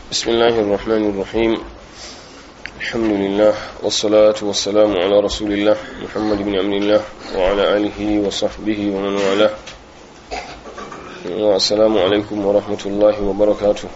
بسم الله الرحمن الرحيم الحمد لله والصلاة والسلام على رسول الله محمد بن عبد الله وعلى آله وصحبه ومن والاه والسلام عليكم ورحمة الله وبركاته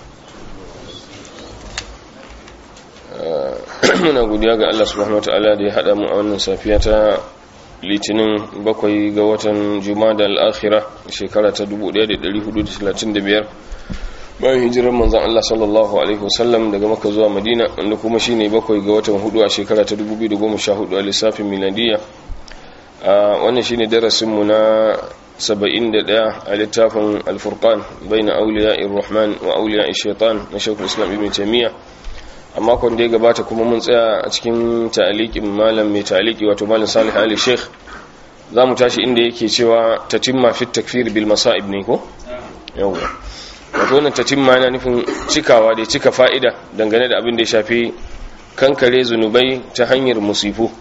muna godiya ga Allah subhanahu wataala da ya hada mu a wannan safiya ta litinin bakwai ga watan jumada al-akhirah shekara ta 1435 bayan hijirar manzon Allah sallallahu alaihi wasallam daga Makka zuwa Madina wanda kuma shine bakwai ga watan hudu a shekara ta 2014 a lissafin miladiya wannan shine darasin mu na 71 a littafin al-furqan baina awliya'ir rahman wa awliya'ish shaitan na Sheikhul Islam Ibn Taymiyyah a makon da ya gabata kuma mun tsaya a cikin ta'aliqin malam mai ta'aliki wato malam Salih Ali Sheikh zamu tashi inda yake cewa tatimma fit takfir bil masa'ib ne ko yawa wato wannan tatimma yana nufin cikawa da cika fa'ida dangane da abin da ya shafi kankare zunubai ta hanyar musifu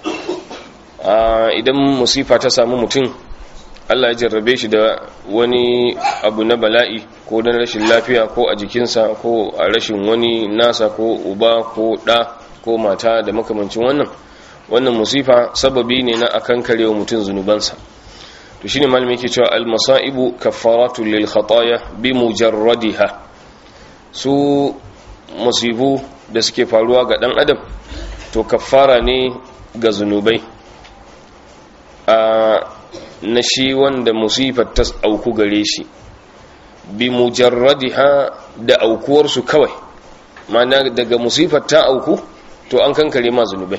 idan musifa ta samu mutum Allah ya jarrabe shi da wani abu na bala'i ko don rashin lafiya ko a jikinsa ko a rashin wani nasa ko uba ko ɗa ko mata da makamancin wannan wannan musifa sababi ne na akan karewa mutum zunubansa to shine malami yake cewa al-masaibu kaffaratu lil khataya bi mujarradiha su musibu da suke faruwa ga dan adam to kaffara ne ga zunubai a na shi wanda musifar ta auku gare shi bi mujarradiha da aukuwarsu kawai mana daga musifar ta auku to an kankare ma zunubai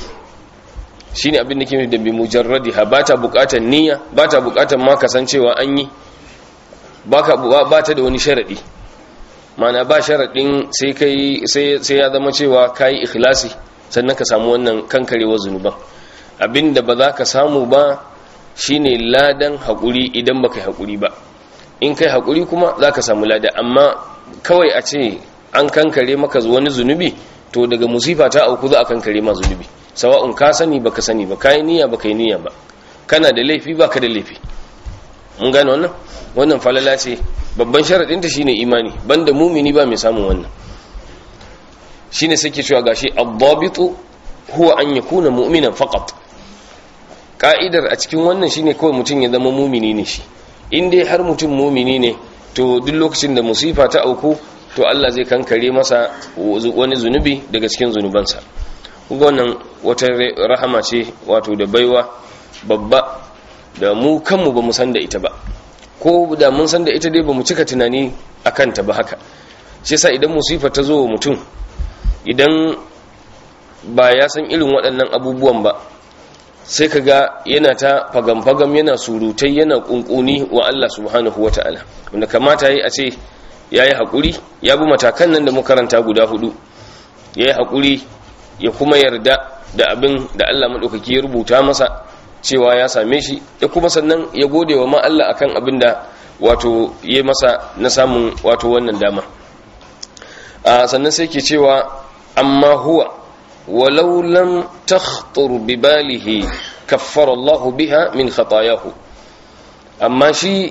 shine abin da ke da bi mujarradiha ba ta bukatar niyya ba ta bukatar ma kasancewa an yi ba ta da wani sharadi mana ba sharadin sai kai sai ya zama cewa kai ikhlasi sannan ka samu wannan kankarewar zunuban abinda ba za ka samu ba shine ladan haƙuri idan baka yi haƙuri ba in kai haƙuri kuma za ka samu lada amma kawai a ce an kankare maka wani zunubi to daga musifa ta auku za a kankare ma zunubi sawa'un ka sani baka sani ba ka yi niyya baka yi niyya ba kana da laifi baka da laifi mun gane wannan wannan falala ce babban sharaɗin ta shine imani banda mumini ba mai samun wannan shine sake cewa gashi ad-dabitu huwa an yakuna mu'minan faqat ka'idar a cikin wannan shine kawai mutum ya zama mumini ne shi in dai har mutum mumini ne to duk lokacin da musifa ta auku to Allah zai kankare masa wani zunubi daga cikin zunubansa kuma wannan wata rahama ce wato da baiwa babba da mu kanmu ba mu san da ita ba ko da mun san da ita dai ba mu cika tunani a kanta ba haka shi yasa idan musifa ta zo wa mutum idan ba ya san irin waɗannan abubuwan ba sai ka ga yana ta fagam-fagam yana surutai yana kunkuni wa Allah subhanahu wa ta'ala wanda kamata yi a ce ya yi haƙuri ya bi matakan nan da makaranta guda hudu ya yi haƙuri ya kuma yarda da abin da Allah maɗaukaki ya rubuta masa cewa ya same shi ya kuma sannan ya gode wa ma Allah akan abin da wato ya masa na samun wato wannan dama sannan sai ke cewa amma huwa ولو لم تخطر بباله كفر الله بها من خطاياه أما شي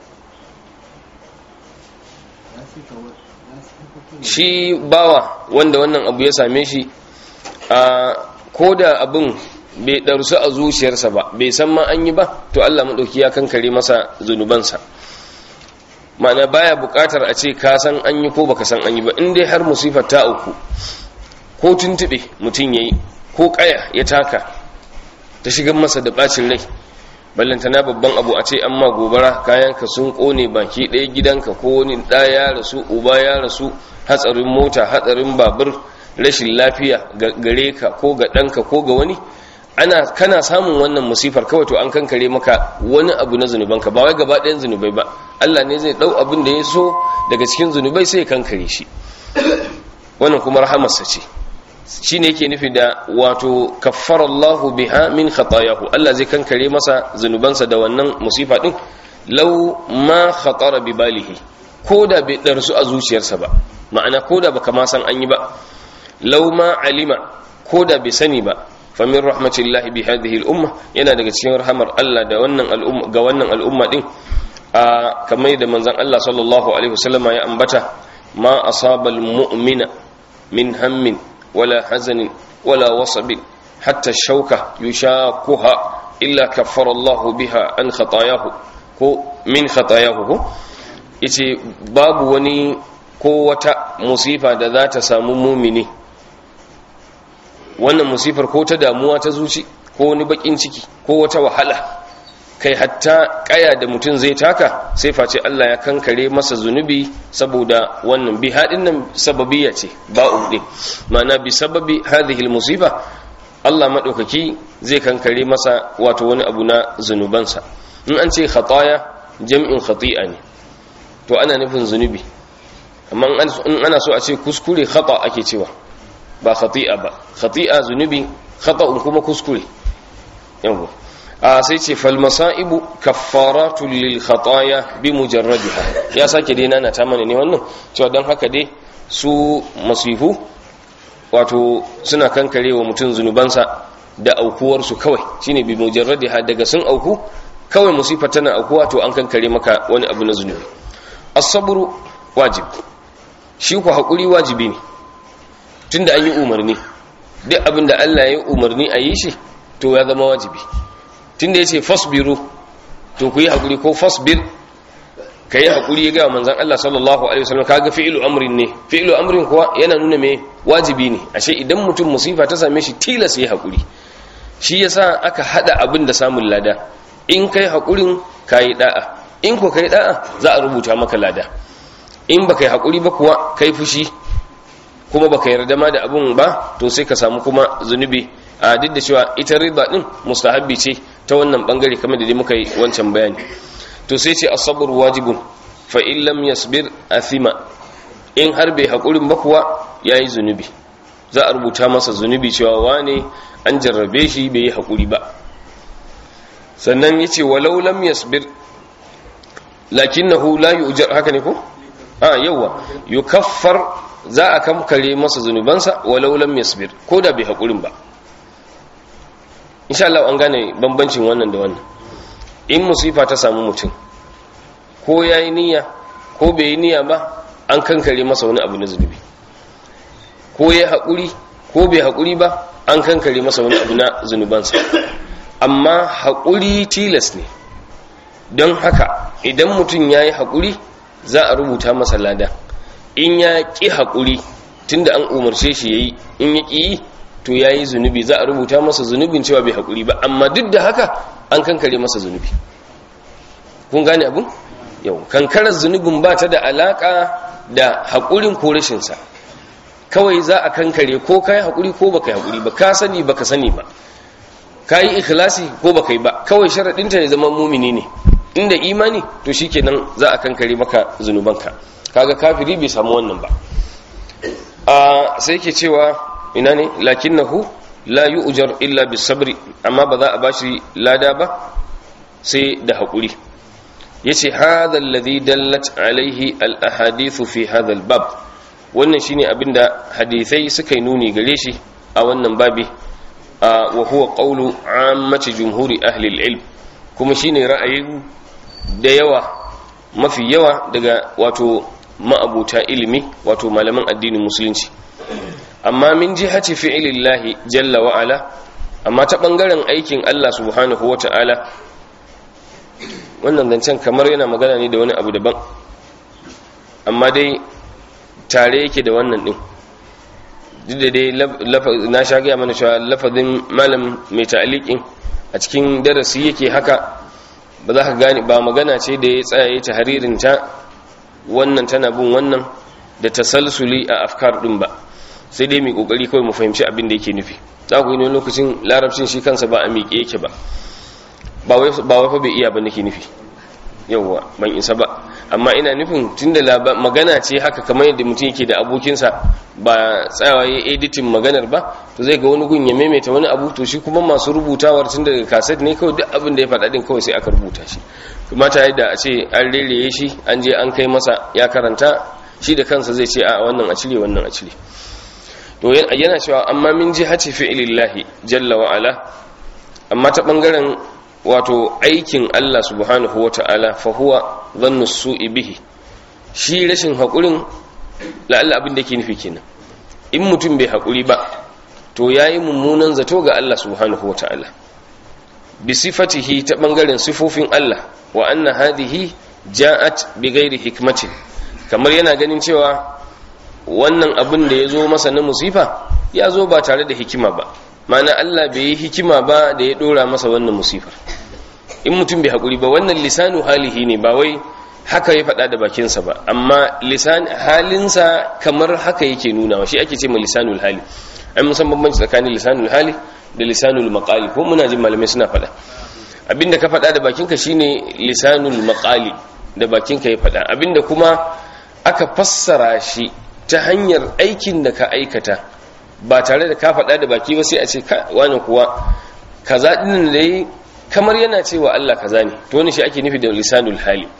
shi bawa wanda wannan abu ya same shi a koda abin bai ɗarsu a zuciyarsa ba bai san ma an yi ba to Allah maɗauki ya kankare masa zunubansa ma'ana baya buƙatar a ce ka san an yi ko baka san an yi ba in dai har musifar ta auku ko tuntube mutum ya yi ko ƙaya ya taka ta shigar masa da ɓacin rai ballantana babban abu a ce an ma gobara kayanka sun ƙone baki ɗaya gidanka ko wani ɗa ya rasu uba ya rasu hatsarin mota hatsarin babur rashin lafiya gare ka ko ga ɗanka ko ga wani ana kana samun wannan musifar kawai to an kankare maka wani abu na zunubanka ba wai gaba ɗayan zunubai ba Allah ne zai ɗau abin da ya so daga cikin zunubai sai ya kankare shi wannan kuma rahamarsa ce shi ne yake nufi da wato kaffarallahu biha min khatayahu Allah zai kankare masa zunubansa da wannan musifa din law ma khatara bi balihi koda bai darsu a zuciyarsa ba ma'ana koda baka ma san an yi ba law ma alima koda bai sani ba fa min rahmatillahi bi hadhihi al-umma yana daga cikin rahamar Allah da wannan al'umma ga wannan al'umma din a kamar da manzon Allah sallallahu alaihi wasallama ya ambata ma asaba almu'mina min hammin wala hazanin wala wasabin hatta shauka yushaquha illa kaffara Allah biha an khatayahu ko min khatayahu ko yace babu wani ko wata musifa da za ta samu mumini wannan musifar ko ta damuwa ta zuci ko wani bakin ciki ko wata wahala kai hatta kaya da mutum zai taka sai face Allah ya kankare masa zunubi saboda wannan bi hadin nan sababiyya ce ba'u din ma'ana bi sababi hadhihi musiba Allah madaukaki zai kankare masa wato wani abu na zunubansa in an ce khataya jam'in khati'a ne to ana nufin zunubi amma in ana so a ce kuskure khata ake cewa ba khati'a ba khati'a zunubi khata'un kuma kuskure yawa a sai ce fal masaibu kaffaratu lil khataya bi mujarradiha ya sake dai nana ta mana ne wannan cewa dan haka dai su masifu wato suna kankare wa mutum zunubansa da aukuwar su kawai shine bi mujarradiha daga sun auku kawai musifa tana aukuwa to an kankare maka wani abu na zunubi as-sabru wajib shi ku hakuri wajibi ne tunda an yi umarni duk abin da Allah ya yi umarni a yi shi to ya zama wajibi tunda yace fasbiru to ku yi hakuri ko fasbir kai hakuri ya ga manzon Allah sallallahu alaihi wasallam kaga fi'lu amrin ne fi'lu amrin kuwa yana nuna me wajibi ne ashe idan mutum musifa ta same shi tilas ya hakuri shi yasa aka hada abin da samun lada in kai hakurin kai da'a in ko kai da'a za a rubuta maka lada in baka yi hakuri ba kuwa kai fushi kuma baka yarda ma da abun ba to sai ka samu kuma zunubi a duk da cewa ita riba din mustahabbi ce ta wannan bangare kamar da dai muka yi wancan bayani to sai ce as-sabr wajibun fa in lam yasbir athima in har bai hakurin ba kuwa yayi zunubi za a rubuta masa zunubi cewa wane an jarrabe shi bai yi hakuri ba sannan yace walau lam yasbir lakinnahu la yu'jar haka ne ko a yawa yukaffar za a kamkare masa zunubansa walau lam yasbir ko da bai hakurin ba insha Allah an gane bambancin wannan da wannan in musifa ta samu mutum ko yayi niyya ko bai yi niyya ba an kankare masa wani abu na zunubi ko yayi hakuri ko bai hakuri ba an kankare masa wani abu na zunubansa amma hakuri tilas ne don haka idan mutum yayi hakuri za a rubuta masa lada in ya ƙi haƙuri tunda an umarce shi yayi in ya ƙi to ya yi zunubi za a rubuta masa zunubin cewa bai haƙuri ba amma duk da haka an kankare masa zunubi kun gane abin yau kankarar zunubin ba ta da alaƙa da haƙurin ko rashinsa kawai za a kankare ko ka yi haƙuri ko baka yi haƙuri ba ka sani baka sani ba ka yi ikhlasi ko baka yi ba kawai sharaɗinta ya zama mumini ne inda imani to shikenan za a kankare maka zunubanka kaga kafiri bai samu wannan ba a sai ke cewa ina ne lakinnahu la yu'jar illa bisabri amma ba za a bashi lada ba sai da hakuri yace hadha alladhi dallat alaihi al ahadithu fi hadha al bab wannan shine abinda hadisai suka yi nuni gare shi a wannan babi wa huwa qawlu ammati jumhuri ahli al ilm kuma shine ra'ayin da yawa mafi yawa daga wato ma'abuta ilimi wato malaman addinin musulunci amma min jihati fi'ilillahi jalla wa ala amma ta bangaren aikin Allah subhanahu wa ta'ala wannan zancen kamar yana magana ne da wani abu daban amma dai tare yake da wannan din duk da dai na sha gaya mana cewa lafazin malam mai ta'aliƙin a cikin darasi yake haka ba za ka gane ba magana ce da ya tsaye ta haririnta wannan tana bin wannan da tasalsuli a afkar din ba sai dai mai kokari kawai mu fahimci abin da yake nufi za ku yi ne lokacin larabcin shi kansa ba a miƙe yake ba ba wai fa bai iya ba nake nufi yauwa ban isa ba amma ina nufin tunda magana ce haka kamar yadda mutum yake da abokinsa ba tsayawa ya editin maganar ba to zai ga wani gun ya maimaita wani abu to shi kuma masu rubutawar tun daga kaset ne kawai duk abin da ya faɗa din kawai sai aka rubuta shi kamata yadda a ce an rereye shi an je an kai masa ya karanta shi da kansa zai ce a wannan a cire wannan a cire to yana cewa amma min jihati fi'lillahi jalla wa ala amma ta bangaren wato aikin Allah subhanahu wa ta'ala fa huwa dhannu su'i bihi shi rashin haƙurin la'alla abin da yake nufi kenan in mutum bai haƙuri ba to yayi mummunan zato ga Allah subhanahu wataala bi sifatihi ta bangaren sifofin Allah wa anna hadhihi ja'at bi ghairi hikmatin kamar yana ganin cewa wannan abin da ya zo masa na musifa ya zo ba tare da hikima ba mana Allah bai yi hikima ba da ya dora masa wannan musifar in mutum bai haƙuri ba wannan lisanu halihi ne ba wai haka ya faɗa da bakinsa ba amma lisan halinsa kamar haka yake nuna shi ake ce ma lisanul hali an musan bambanci tsakanin lisanul hali da lisanul maqali ko muna jin malamai suna faɗa abinda ka faɗa da bakinka shine lisanul maqali da bakinka ya faɗa abinda kuma aka fassara shi ta hanyar aikin da ka aikata ba tare da ka faɗa da baki ba sai a ce wani kuwa kaza ɗin da yi kamar yana cewa Allah kaza ne to wani shi ake nufi da lisanul hali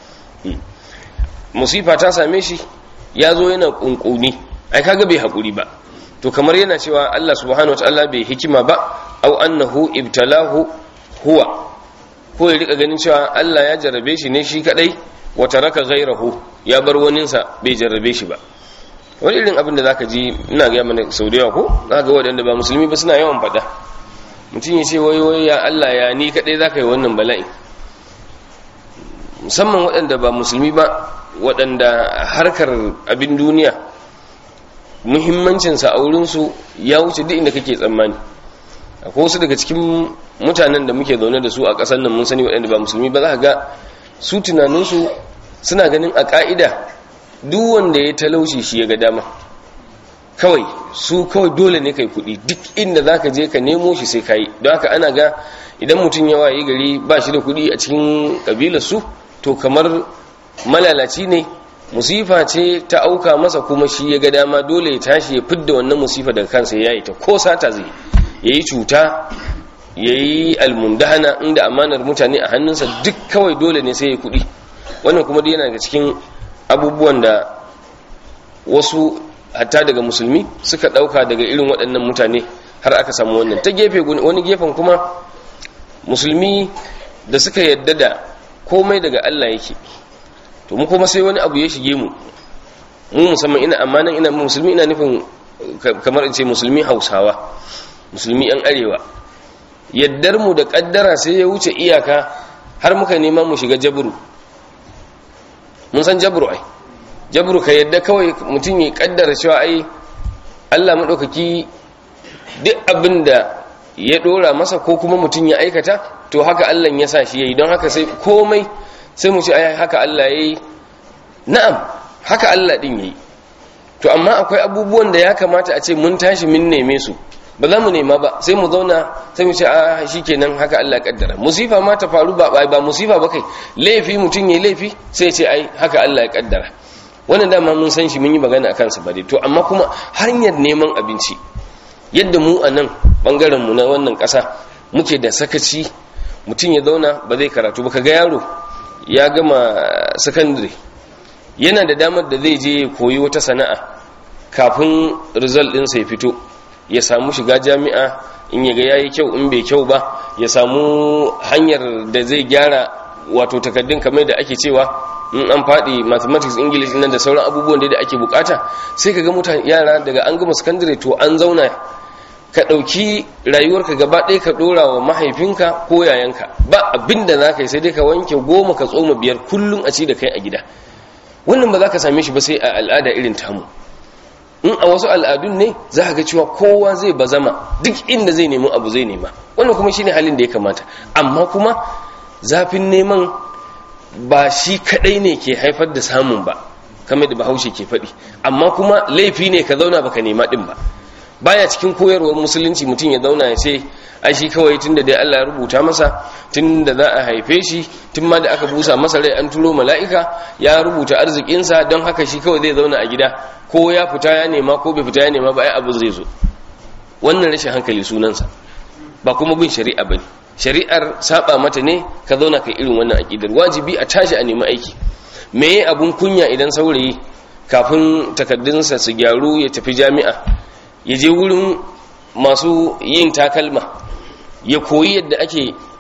musifa ta same shi ya zo yana ƙunƙuni ai kaga bai haƙuri ba to kamar yana cewa Allah subhanahu wataala bai hikima ba au annahu ibtalahu huwa ko ya rika ganin cewa Allah ya jarrabe shi ne shi kadai wa taraka ghayrahu ya bar waninsa bai jarrabe shi ba wani irin abin da zaka ji ina ga mana sau da yawa ko zaka waɗanda ba musulmi ba suna yawan faɗa mutum ya ce wai wai ya Allah ya ni kadai zaka yi wannan bala'i musamman waɗanda ba musulmi ba waɗanda harkar abin duniya muhimmancinsa a wurinsu ya wuce duk inda kake tsammani akwai wasu daga cikin mutanen da muke zaune da su a ƙasar nan mun sani waɗanda ba musulmi ba za ka ga su tunaninsu suna ganin a ƙa'ida duk wanda ya talauci shi ya ga dama kawai su kawai dole ne kai kuɗi duk inda za ka je ka nemo shi sai ka yi don haka ana ga idan mutum ya waye gari ba shi da kuɗi a cikin ƙabilar su to kamar malalaci ne musifa ce ta auka masa kuma shi ya ga dama dole ya tashi ya fidda wannan musifa daga kansa ya yi ta ko sata zai ya yi cuta ya yi almundahana inda amanar mutane a hannunsa duk kawai dole ne sai ya kuɗi wannan kuma dai yana daga cikin abubuwan da wasu hatta daga musulmi suka ɗauka daga irin waɗannan mutane har aka samu wannan ta gefe wani gefen kuma musulmi da suka yadda da komai daga Allah yake to mu kuma sai wani abu ya shige mu mu musamman ina amma nan ina musulmi ina nufin kamar in ce musulmi hausawa musulmi yan arewa yaddar mu da kaddara sai ya wuce iyaka har muka nema mu shiga jabru mun san jabru ai jabru ka yadda kawai mutum ya kaddara cewa ai Allah madaukaki duk abin da ya dora masa ko kuma mutum ya aikata to haka Allah ya sa shi yayi don haka sai komai sai mu ce ai haka Allah yayi na'am haka Allah din yayi to amma akwai abubuwan da ya kamata a ce mun tashi mun neme su ba za mu nema ba sai mu zauna sai mu ce a shikenan haka Allah ya kaddara musifa ma ta faru ba ba musifa ba kai laifi mutum yayi laifi sai ya ce ai haka Allah ya kaddara wannan dama mun san shi mun yi magana akan sa ba dai to amma kuma hanyar neman abinci yadda mu a nan bangaren mu na wannan ƙasa muke da sakaci mutum ya zauna ba zai karatu ba kaga yaro ya gama sakandare yana da damar da zai je koyi wata sana'a kafin result ɗinsa ya fito ya samu shiga jami'a in ya ga yayi kyau in bai kyau ba ya samu hanyar da zai gyara wato takaddun kamar da ake cewa in an faɗi mathematics english nan da sauran abubuwan da ake bukata sai ka ga mutane yara daga an gama sakandare to an zauna ka ɗauki rayuwarka gaba ɗaya ka ɗora wa mahaifinka ko yayanka ba abin da za ka yi sai dai ka wanke goma ka tsoma biyar kullum a ci da kai a gida wannan ba za ka same shi ba sai a al'ada irin tamu in a wasu al'adun ne za ka ga cewa kowa zai bazama duk inda zai nemi abu zai nema wannan kuma shine halin da ya kamata amma kuma zafin neman ba shi kadai ne ke haifar da samun ba kamar da bahaushe ke faɗi amma kuma laifi ne ka zauna baka nema ɗin ba baya cikin koyarwar musulunci mutum ya zauna ya ce ai shi kawai tunda dai Allah ya rubuta masa tunda za a haife shi tun ma da aka busa masa rai an turo mala'ika ya rubuta arzikinsa don haka shi kawai zai zauna a gida ko ya fita ya nema ko bai fita ya nema ba ai abu zai zo wannan rashin hankali sunansa ba kuma bin shari'a bane shari'ar saba mata ne ka zauna kai irin wannan aqidar wajibi a tashi a nemi aiki meye abun kunya idan saurayi kafin takaddunsa su gyaru ya tafi jami'a ya je wurin masu yin takalma ya koyi yadda ake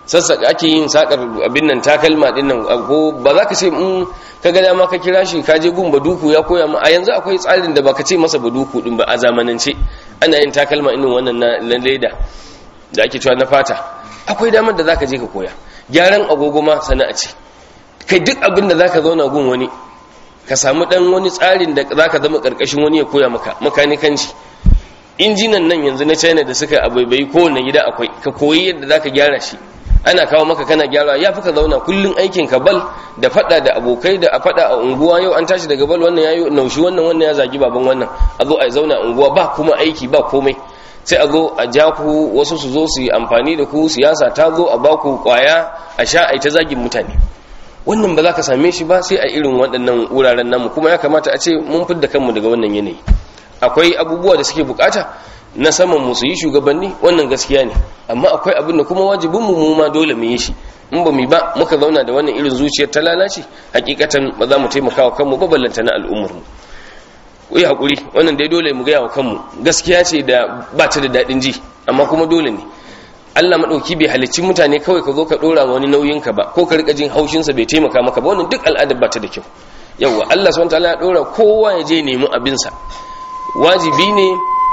sassaka ake yin sakar abin nan takalma din nan ko ba za ka ce in ka ga dama ka kira shi ka je gun baduku ya koya ma a yanzu akwai tsarin da baka ce masa baduku din ba a zamanance ana yin takalma irin wannan na leda da ake cewa na fata akwai damar da zaka je ka koya gyaran agogo ma sana'a ce kai duk abin da zaka zauna gun wani ka samu dan wani tsarin da zaka zama karkashin wani ya koya maka makanikanci injinan nan yanzu na China da suka abaibai kowanne gida akwai ka koyi yadda zaka gyara shi ana kawo maka kana gyara ya fi ka zauna kullun aikin ka bal da fada da abokai da a fada a unguwa yau an tashi daga bal wannan yayi naushi wannan wannan ya zagi baban wannan a zo a zauna unguwa ba kuma aiki ba komai sai a zo a ja ku wasu su zo su yi amfani da ku siyasa ta zo a ba ku kwaya a sha a ta zagin mutane wannan ba za ka same shi ba sai a irin waɗannan wuraren namu kuma ya kamata a ce mun fidda kanmu daga wannan yanayi akwai abubuwa da suke bukata na saman mu su yi shugabanni wannan gaskiya ne amma akwai abin da kuma wajibin mu ma dole mu yi shi in ba mu ba muka zauna da wannan irin zuciyar ta lalace hakikatan ba za mu taimaka wa kanmu ba ballanta na al'ummar mu ku yi hakuri wannan dai dole mu gaya wa kanmu gaskiya ce da ba ta da daɗin ji amma kuma dole ne Allah madauki bai halicci mutane kawai ka zo ka dora wani nauyin ka ba ko ka rika jin haushin sa bai taimaka maka ba wannan duk al'adar ba ta da kyau yawa Allah subhanahu wataala ya dora kowa ya je nemi abin sa wajibi ne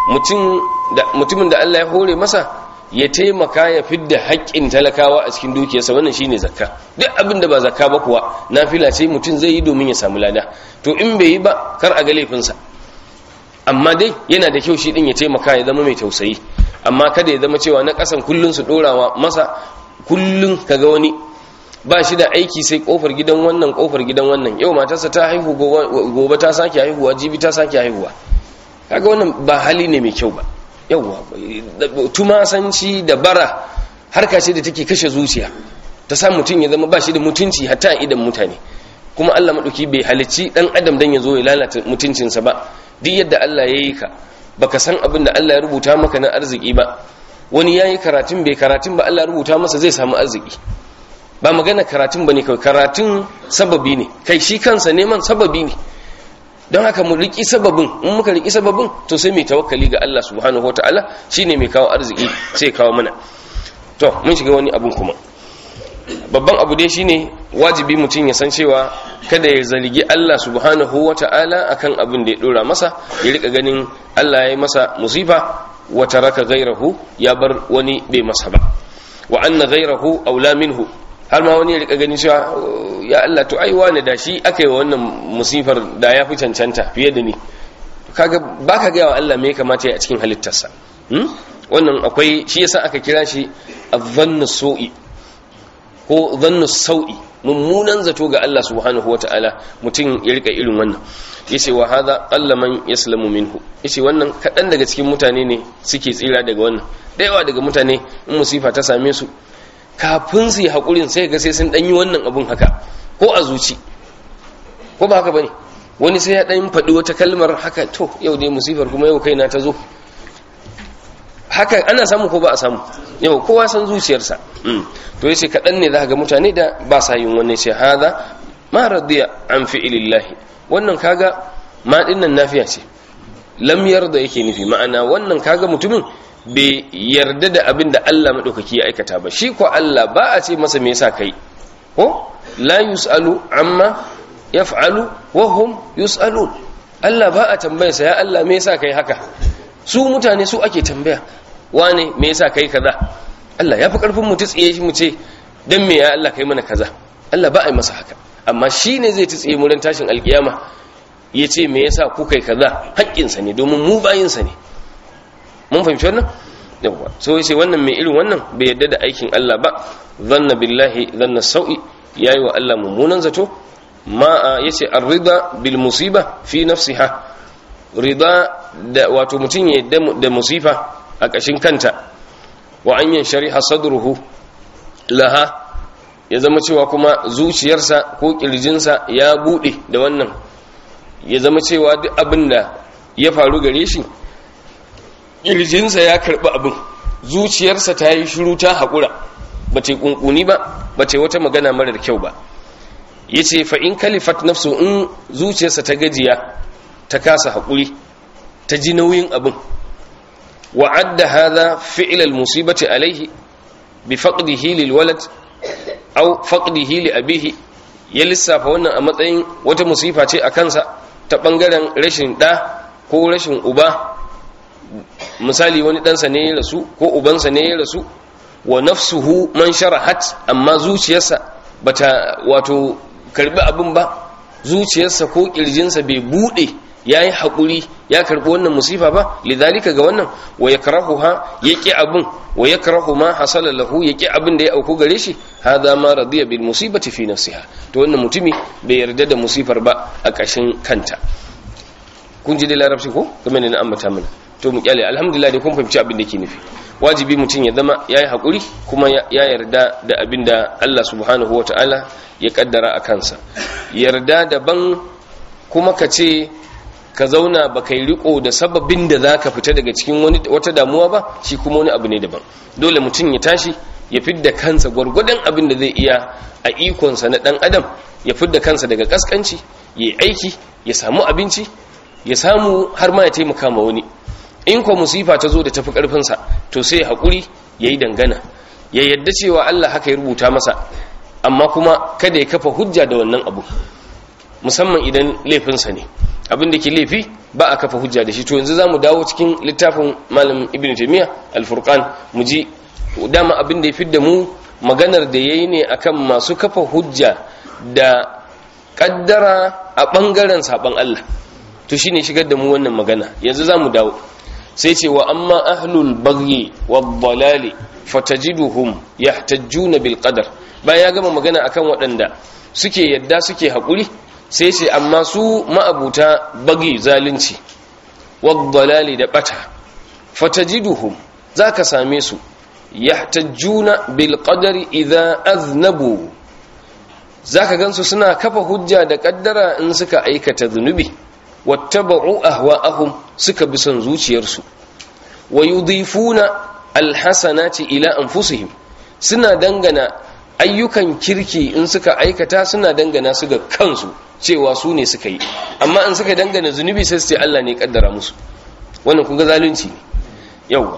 mutumin da Allah ya hore masa ya taimaka ya fidda haƙƙin talakawa a cikin dukiyarsa wannan shine zakka duk abin da ba zakka ba kuwa nafila ce mutum zai yi domin ya samu lada to in bai yi ba kar a ga laifinsa amma dai yana da kyau shi din ya taimaka ya zama mai tausayi amma kada ya zama cewa na ƙasan kullun su dorawa masa kullun kaga wani ba shi da aiki sai kofar gidan wannan kofar gidan wannan yau matarsa ta haihu gobe ta sake haihuwa jibi ta sake haihuwa kaga wannan ba hali ne mai kyau ba yawwa tumasanci da bara harka ce da take kashe zuciya ta sa mutum ya zama ba shi da mutunci hatta a idan mutane kuma Allah maɗauki bai halicci ɗan adam dan ya zo ya lalata mutuncinsa ba duk yadda Allah ya yi ka baka san abin da Allah ya rubuta maka na arziki ba wani ya yi karatun bai karatun ba Allah ya rubuta masa zai samu arziki ba magana karatun ba ne kawai karatun sababi ne kai shi kansa neman sababi ne don haka mu riki sababin in muka riki sababin to sai mai tawakkali ga Allah subhanahu wataala shine mai kawo arziki sai kawo mana to mun shiga wani abun kuma babban abu dai shine wajibi mutum ya san cewa kada ya zargi Allah subhanahu wataala akan abin da ya dora masa ya rika ganin Allah ya yi masa musifa wa taraka ghairahu ya bar wani bai masa ba wa anna ghairahu aula minhu har ma wani ya rika ganin cewa ya Allah to ai wani da shi aka yi wannan musifar da ya fi cancanta fiye da ni kaga baka ga wa Allah me ya kamata ya a cikin halittarsa wannan akwai shi yasa aka kira shi adhannu su'i ko dhannu sau'i mummunan zato ga Allah subhanahu wata'ala mutum ya rika irin wannan yace wa hadha qalla man yaslamu minhu yace wannan kadan daga cikin mutane ne suke tsira daga wannan da yawa daga mutane in musifa ta same su kafin su yi haƙurin sai ga sai sun ɗanyi wannan abun haka ko a zuci ko ba haka ba ne wani sai ya ɗan faɗi wata kalmar haka to yau dai musifar kuma yau kaina ta zo haka ana samu ko ba a samu yau kowa san zuciyarsa to yace kaɗan ne za ga mutane da ba sa yin wannan ce haza ma radiya an fi'ilillahi wannan kaga ma dinnan nafiya ce lam yarda yake nufi ma'ana wannan kaga mutumin bai yarda da abin da Allah maɗaukaki ya aikata ba shi ko Allah ba a ce masa me yasa kai ko la yus'alu amma yaf'alu wa hum yus'alun Allah ba a tambaya sa ya Allah me yasa kai haka su mutane su ake tambaya wane me yasa kai kaza Allah ya fi karfin mu tsiye shi mu ce dan me ya Allah kai mana kaza Allah ba a yi masa haka amma shi ne zai tsiye mu ran tashin alkiyama ya ce me yasa ku kai kaza haƙƙinsa ne domin mu bayinsa ne mun fahimci wannan yawa so yace wannan mai irin wannan bai yadda da aikin Allah ba zanna billahi zanna sau'i yayi wa Allah mummunan zato ma yace ar-rida bil musiba fi nafsiha rida da wato mutun ya yadda da musifa a kashin kanta wa an yanshariha sadruhu laha ya zama cewa kuma zuciyarsa ko kirjinsa ya bude da wannan ya zama cewa duk abin da ya faru gare shi ƙirjinsa ya karɓi abin zuciyarsa ta yi shiru ta haƙura ba ce ƙunƙuni ba ba ce wata magana marar kyau ba ya ce fa'in kalifat nafsu in zuciyarsa ta gajiya ta kasa haƙuri ta ji nauyin abin wa'adda haza fi'ilal musibati alaihi bi faqdihi lil walad aw faqdihi li abihi ya lissafa wannan a matsayin wata musifa ce a kansa ta bangaren rashin da ko rashin uba misali wani ɗansa ne ya rasu ko ubansa ne ya rasu wa nafsuhu man sharahat amma zuciyarsa bata wato karbi abin ba zuciyarsa ko kirjinsa bai bude yayi hakuri ya karbi wannan musifa ba lidhalika ga wannan wa yakrahuha yaqi abin wa yakrahu ma hasala lahu yaqi abin da ya auku gare shi hadha ma radiya bil musibati fi nafsiha to wannan mutumi bai yarda da musifar ba a kashin kanta kun ji da larabci ko kamar ne na ambata mana to mu kyale alhamdulillah dai kun fahimci abin da ke nufi wajibi mutum ya zama ya yi haƙuri kuma ya yarda da abin da Allah subhanahu wata'ala ya kaddara a kansa yarda daban kuma ka ce ka zauna ba kai riko da sababin da za ka fita daga cikin wata damuwa ba shi kuma wani abu ne daban dole mutum ya tashi ya fidda kansa gwargwadon abin da zai iya a ikonsa na ɗan adam ya fidda kansa daga ƙasƙanci ya yi aiki ya samu abinci ya samu har ma ya taimaka ma wani in ko musifa ta zo da tafi karfinsa to sai haƙuri ya yi dangana ya yadda cewa Allah haka ya rubuta masa amma kuma kada ya kafa hujja da wannan abu musamman idan laifinsa ne abin da ke laifi ba a kafa hujja da shi to yanzu za mu dawo cikin littafin malam ibn taimiyya alfurqan mu ji dama abin da ya fidda mu maganar da ya yi ne akan masu kafa hujja da kaddara a ɓangaren saɓon Allah to shine shigar da mu wannan magana yanzu za mu dawo sai ce wa amma ahlul bagyi wad-dalali fatajiduhum yahtajjuna bil qadar bayan ya gama magana akan waɗanda suke yadda suke haƙuri sai ce amma su ma'abuta bagi zalunci wad-dalali da bata fatajiduhum zaka same su yahtajjuna bil qadari idza aznabu zaka gansu suna kafa hujja da kaddara in suka aikata zunubi wattaba'u ahwa'ahum suka bi son zuciyarsu wa yudifuna alhasanati ila anfusihim suna dangana ayyukan kirki in suka aikata suna dangana su ga kansu cewa su ne suka yi amma in suka dangana zunubi sai su ce Allah ne kaddara musu wannan kun ga zalunci ne yawa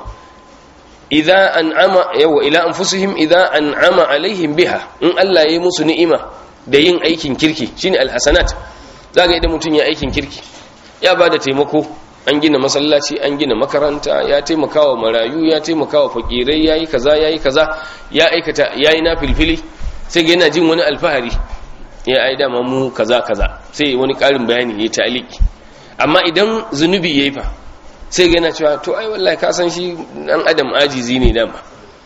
idza an'ama yawa ila anfusihim idza an'ama alaihim biha in Allah ya yi musu ni'ima da yin aikin kirki shine alhasanat zaka idan mutun ya aikin kirki ya ba da taimako an gina masallaci an gina makaranta ya taimaka wa marayu ya taimaka wa fakirai ya yi kaza ya yi kaza ya aikata ya yi na filfili sai ga yana jin wani alfahari ya ai dama mu kaza kaza sai wani ƙarin bayani ya ta'aliki amma idan zunubi ya yi fa sai ga yana cewa to ai wallahi ka san shi dan adam ajizi ne dama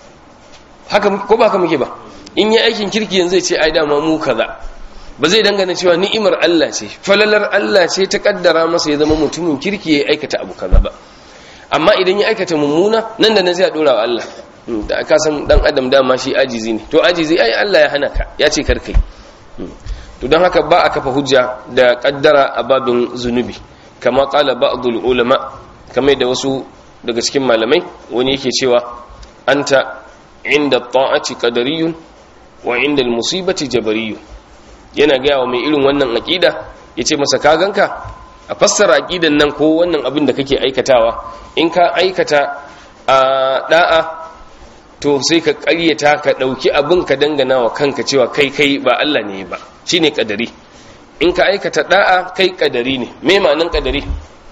haka ko ba haka muke ba in yi aikin kirki yanzu zai ce ai dama mu kaza ba zai dangana cewa ni'imar Allah ce falalar Allah ce ta kaddara masa ya zama mutumin kirki ya aikata abu kaza ba amma idan ya aikata mummuna nan da nan zai dora wa Allah da ka san dan adam dama shi ajizi ne to ajizi ai Allah ya hana ka ya ce karkai to don haka ba a kafa hujja da kaddara a babin zunubi kama qala ba'dul ulama kamar da wasu daga cikin malamai wani yake cewa anta inda ta'ati qadariyun wa inda al-musibati jabariyun yana gaya wa mai irin wannan aƙida ya ce masa kaganka a fassara aƙidan nan ko wannan abin da kake aikatawa in ka aikata a ɗa'a to sai ka ƙaryata ka ɗauki abin ka dangana wa kanka cewa kai kai ba Allah ne ba shi ne ƙadari in ka aikata ɗa'a kai ƙadari ne me ma'anin ƙadari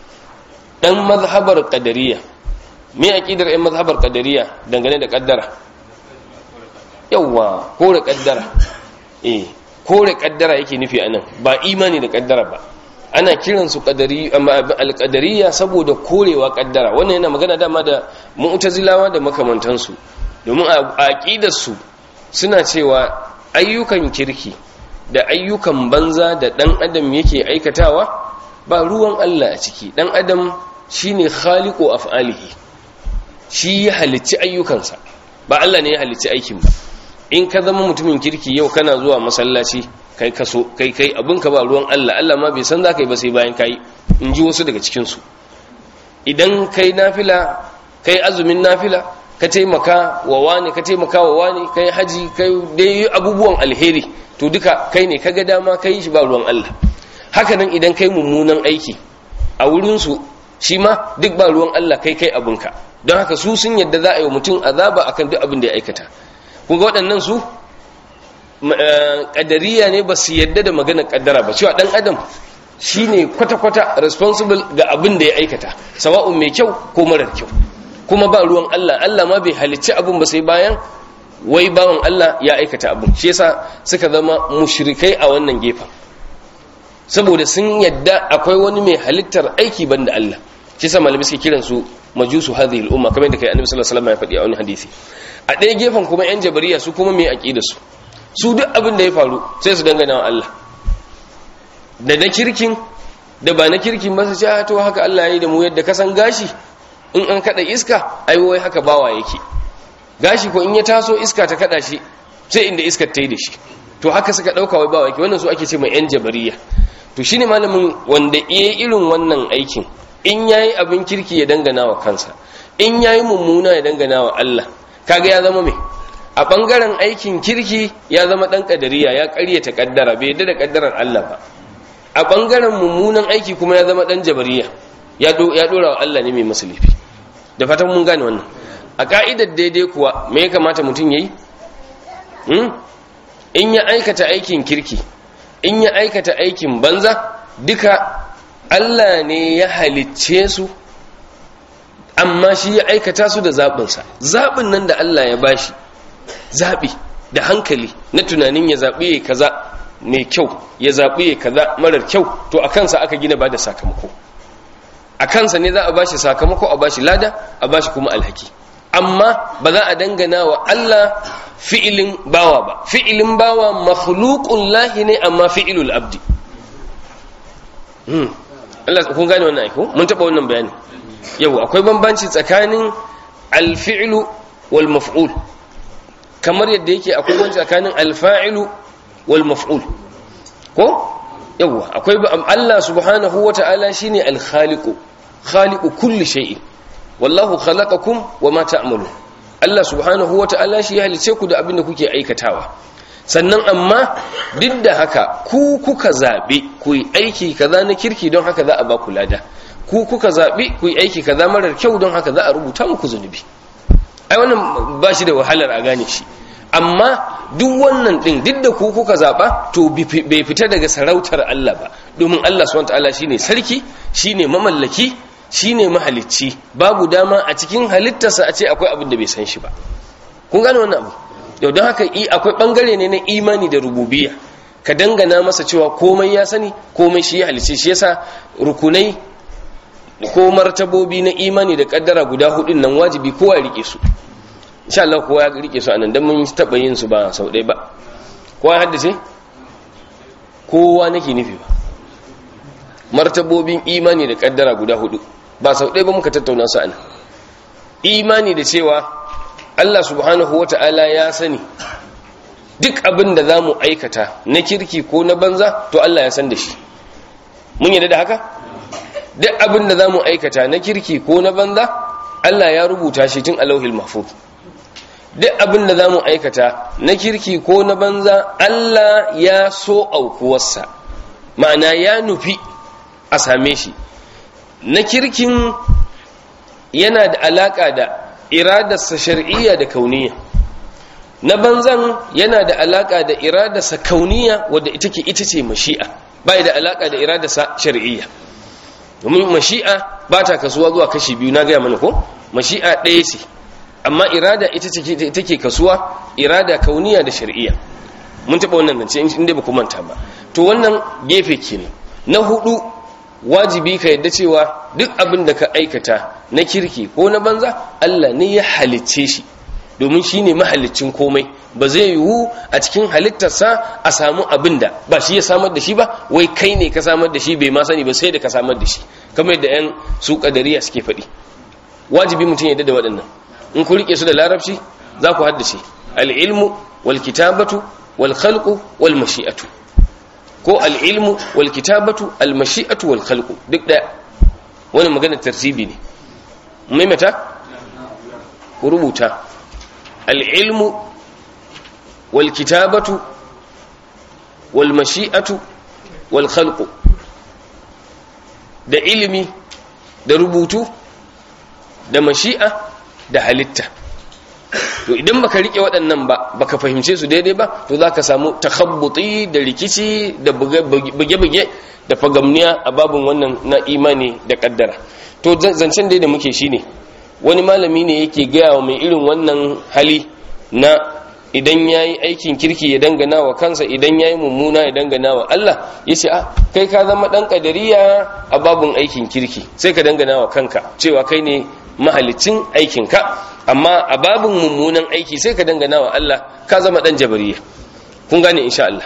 ɗan mazhabar ƙadariya me aƙidar ‘yan mazhabar ƙadariya dangane da ƙaddara yawwa kore ƙaddara eh kore kaddara yake nufi anan ba imani da kaddara ba ana kiransu alƙadariya saboda korewa kaddara wannan yana magana dama da mu'tazilawa da makamantansu domin a aƙidarsu suna cewa ayyukan kirki da ayyukan banza da ɗan adam yake aikatawa ba ruwan Allah a ciki ɗan adam shine khaliqu af'alihi shi ya halicci ayyukansa ba Allah ne ya halicci aikin ba in ka zama mutumin kirki yau kana zuwa masallaci kai kaso kai kai abinka ba ruwan Allah Allah ma bai san za ka yi ba sai bayan kai in ji wasu daga cikinsu idan kai nafila kai azumin nafila ka taimaka wa wani ka taimaka wa wani kai haji kai dai abubuwan alheri to duka kai ne kaga dama kai shi ba ruwan Allah haka nan idan kai mummunan aiki a wurinsu shi ma duk ba ruwan Allah kai kai abinka don haka su sun yadda za a yi wa mutum azaba akan duk abin da ya aikata kun ga waɗannan su ƙadariya ne ba su yadda da maganar ƙaddara ba cewa ɗan adam shi ne kwata-kwata responsible ga abin da ya aikata sawa'un mai kyau ko marar kyau kuma ba ruwan Allah Allah ma bai halicci abin ba sai bayan wai bawan Allah ya aikata abin shi yasa suka zama mushrikai a wannan gefen saboda sun yadda akwai wani mai halittar aiki banda Allah shi yasa malami suke kiran su majusu hadhihi al-umma kamar yadda kai annabi sallallahu alaihi wasallam ya faɗi a wani hadisi a ɗaya gefen kuma yan jabariya su kuma mai aqida su su duk abin da ya faru sai su dangana wa Allah da na kirkin da ba na kirkin ba su ce to haka Allah ya yi da mu yadda ka san gashi in an kada iska ai wai haka bawa yake gashi ko in ya taso iska ta kada shi sai inda iskar ta yi da shi to haka suka dauka wai bawa yake wannan su ake ce mai yan jabariya to shine malamin wanda iya irin wannan aikin in yayi abin kirki ya dangana wa kansa in yayi mummuna ya dangana wa Allah kaga ya zama me a bangaren aikin kirki ya zama dan kadariya ya ƙaryata kaddara bai yadda da kaddarar Allah ba a bangaren mummunan aiki kuma ya zama dan jabariya ya dora wa Allah ne mai musulifi da fatan mun gane wannan a ka'idar daidai kuwa me ya kamata mutum yayi in ya aikata aikin kirki in ya aikata aikin banza duka Allah ne ya halicce su amma shi ya aikata su da zaɓinsa zaɓin nan da Allah ya bashi zaɓi da hankali na tunanin ya zaɓi ya kaza mai kyau ya zaɓi ya kaza marar kyau to a kansa aka gina ba da sakamako a kansa ne za a bashi sakamako a bashi lada a bashi kuma alhaki amma ba za a dangana wa Allah fi'ilin bawa ba fi'ilin bawa makhluqun lahi ne amma fi'ilul abdi hmm Allah kun gane wannan aiko mun taba wannan bayani yau akwai bambanci tsakanin alfi'lu wal maf'ul kamar yadda yake akwai bambanci tsakanin alfa'ilu wal maf'ul ko yawa akwai Allah subhanahu wata'ala shine al-khaliqu khaliqu kulli shay'in wallahu khalaqakum wama ta'malun Allah subhanahu wata'ala shi ya halice ku da abin da kuke aikatawa sannan amma duk da haka ku kuka zabe ku yi aiki kaza na kirki don haka za a ba ku lada ku kuka zabe ku yi aiki kaza marar kyau don haka za a rubuta muku zunubi ai wannan ba shi da wahalar a gane shi amma duk wannan din duk da ku kuka zaba to bai fita daga sarautar Allah ba domin Allah subhanahu wataala shine sarki shine mamallaki shine mahalicci babu dama a cikin halittarsa a ce akwai abin da bai san shi ba kun gane wannan abu yau don haka akwai bangare ne na imani da rububiyya ka dangana masa cewa komai ya sani komai shi ya halicce shi yasa rukunai ko martabobi na imani da kaddara guda hudun nan wajibi kowa ya rike su insha Allah kowa ya rike su anan dan mun taba yin su ba sau ɗaya ba kowa ya haddace kowa nake nufi ba martabobin imani da kaddara guda hudu ba sau ɗaya ba muka tattauna su anan imani da cewa Allah subhanahu wata'ala ya sani duk abin da zamu aikata na kirki ko na banza to Allah ya san da shi mun yarda da haka duk abin da zamu aikata na kirki ko na banza Allah ya rubuta shi tun alauhil mahfuz duk abin da za mu aikata na kirki ko na banza Allah ya so aukuwarsa ma'ana ya nufi a same shi na kirkin yana da alaƙa da iradarsa shar'iyya da kauniya na banzan yana da alaƙa da iradarsa kauniya wadda ita ke ita ce mashi'a bai da alaƙa da iradarsa shar'iyya domin mashi'a ba ta kasuwa zuwa kashi biyu na gaya mana ko mashi'a ɗaya ce amma irada ita ce take kasuwa irada kauniya da shari'iyya mun taɓa wannan zance inda ba ku manta ba to wannan gefe kenan na hudu wajibi ka yadda cewa duk abin da ka aikata na kirki ko na banza Allah ne ya halicce shi domin shi ne mahalicin komai ba zai yiwu a cikin halittarsa a samu abin da ba shi ya samar da shi ba wai kai ne ka samar da shi bai ma sani ba sai da ka samar da shi kamar yadda 'yan su kadariya suke faɗi wajibi mutum ya da waɗannan in ku rike su da larabci za ku haddace al'ilmu wal kitabatu wal khalqu wal mashi'atu ko al'ilmu wal kitabatu al mashi'atu wal khalqu duk daya wani magana tartibi ne maimaita ku rubuta al'ilmu wal kitabatu wal mashi'atu wal khalqu da ilimi da rubutu da mashi'a da halitta to idan baka rike waɗannan ba baka fahimce su daidai ba to zaka samu takhabbuti da rikici da buge-buge da fagamniya a babin wannan na imani da kaddara to zancen dai da muke shine wani malami ne yake gaya wa mai irin wannan hali na idan ya yi aikin kirki ya dangana wa kansa idan ya yi mummuna ya dangana wa Allah ya ce ah kai ka zama ɗan ƙadariya a babin aikin kirki sai ka dangana wa kanka cewa kai ne mahalicin aikinka amma a babin mummunan aiki sai ka dangana wa Allah ka zama ɗan jabariya kun gane insha Allah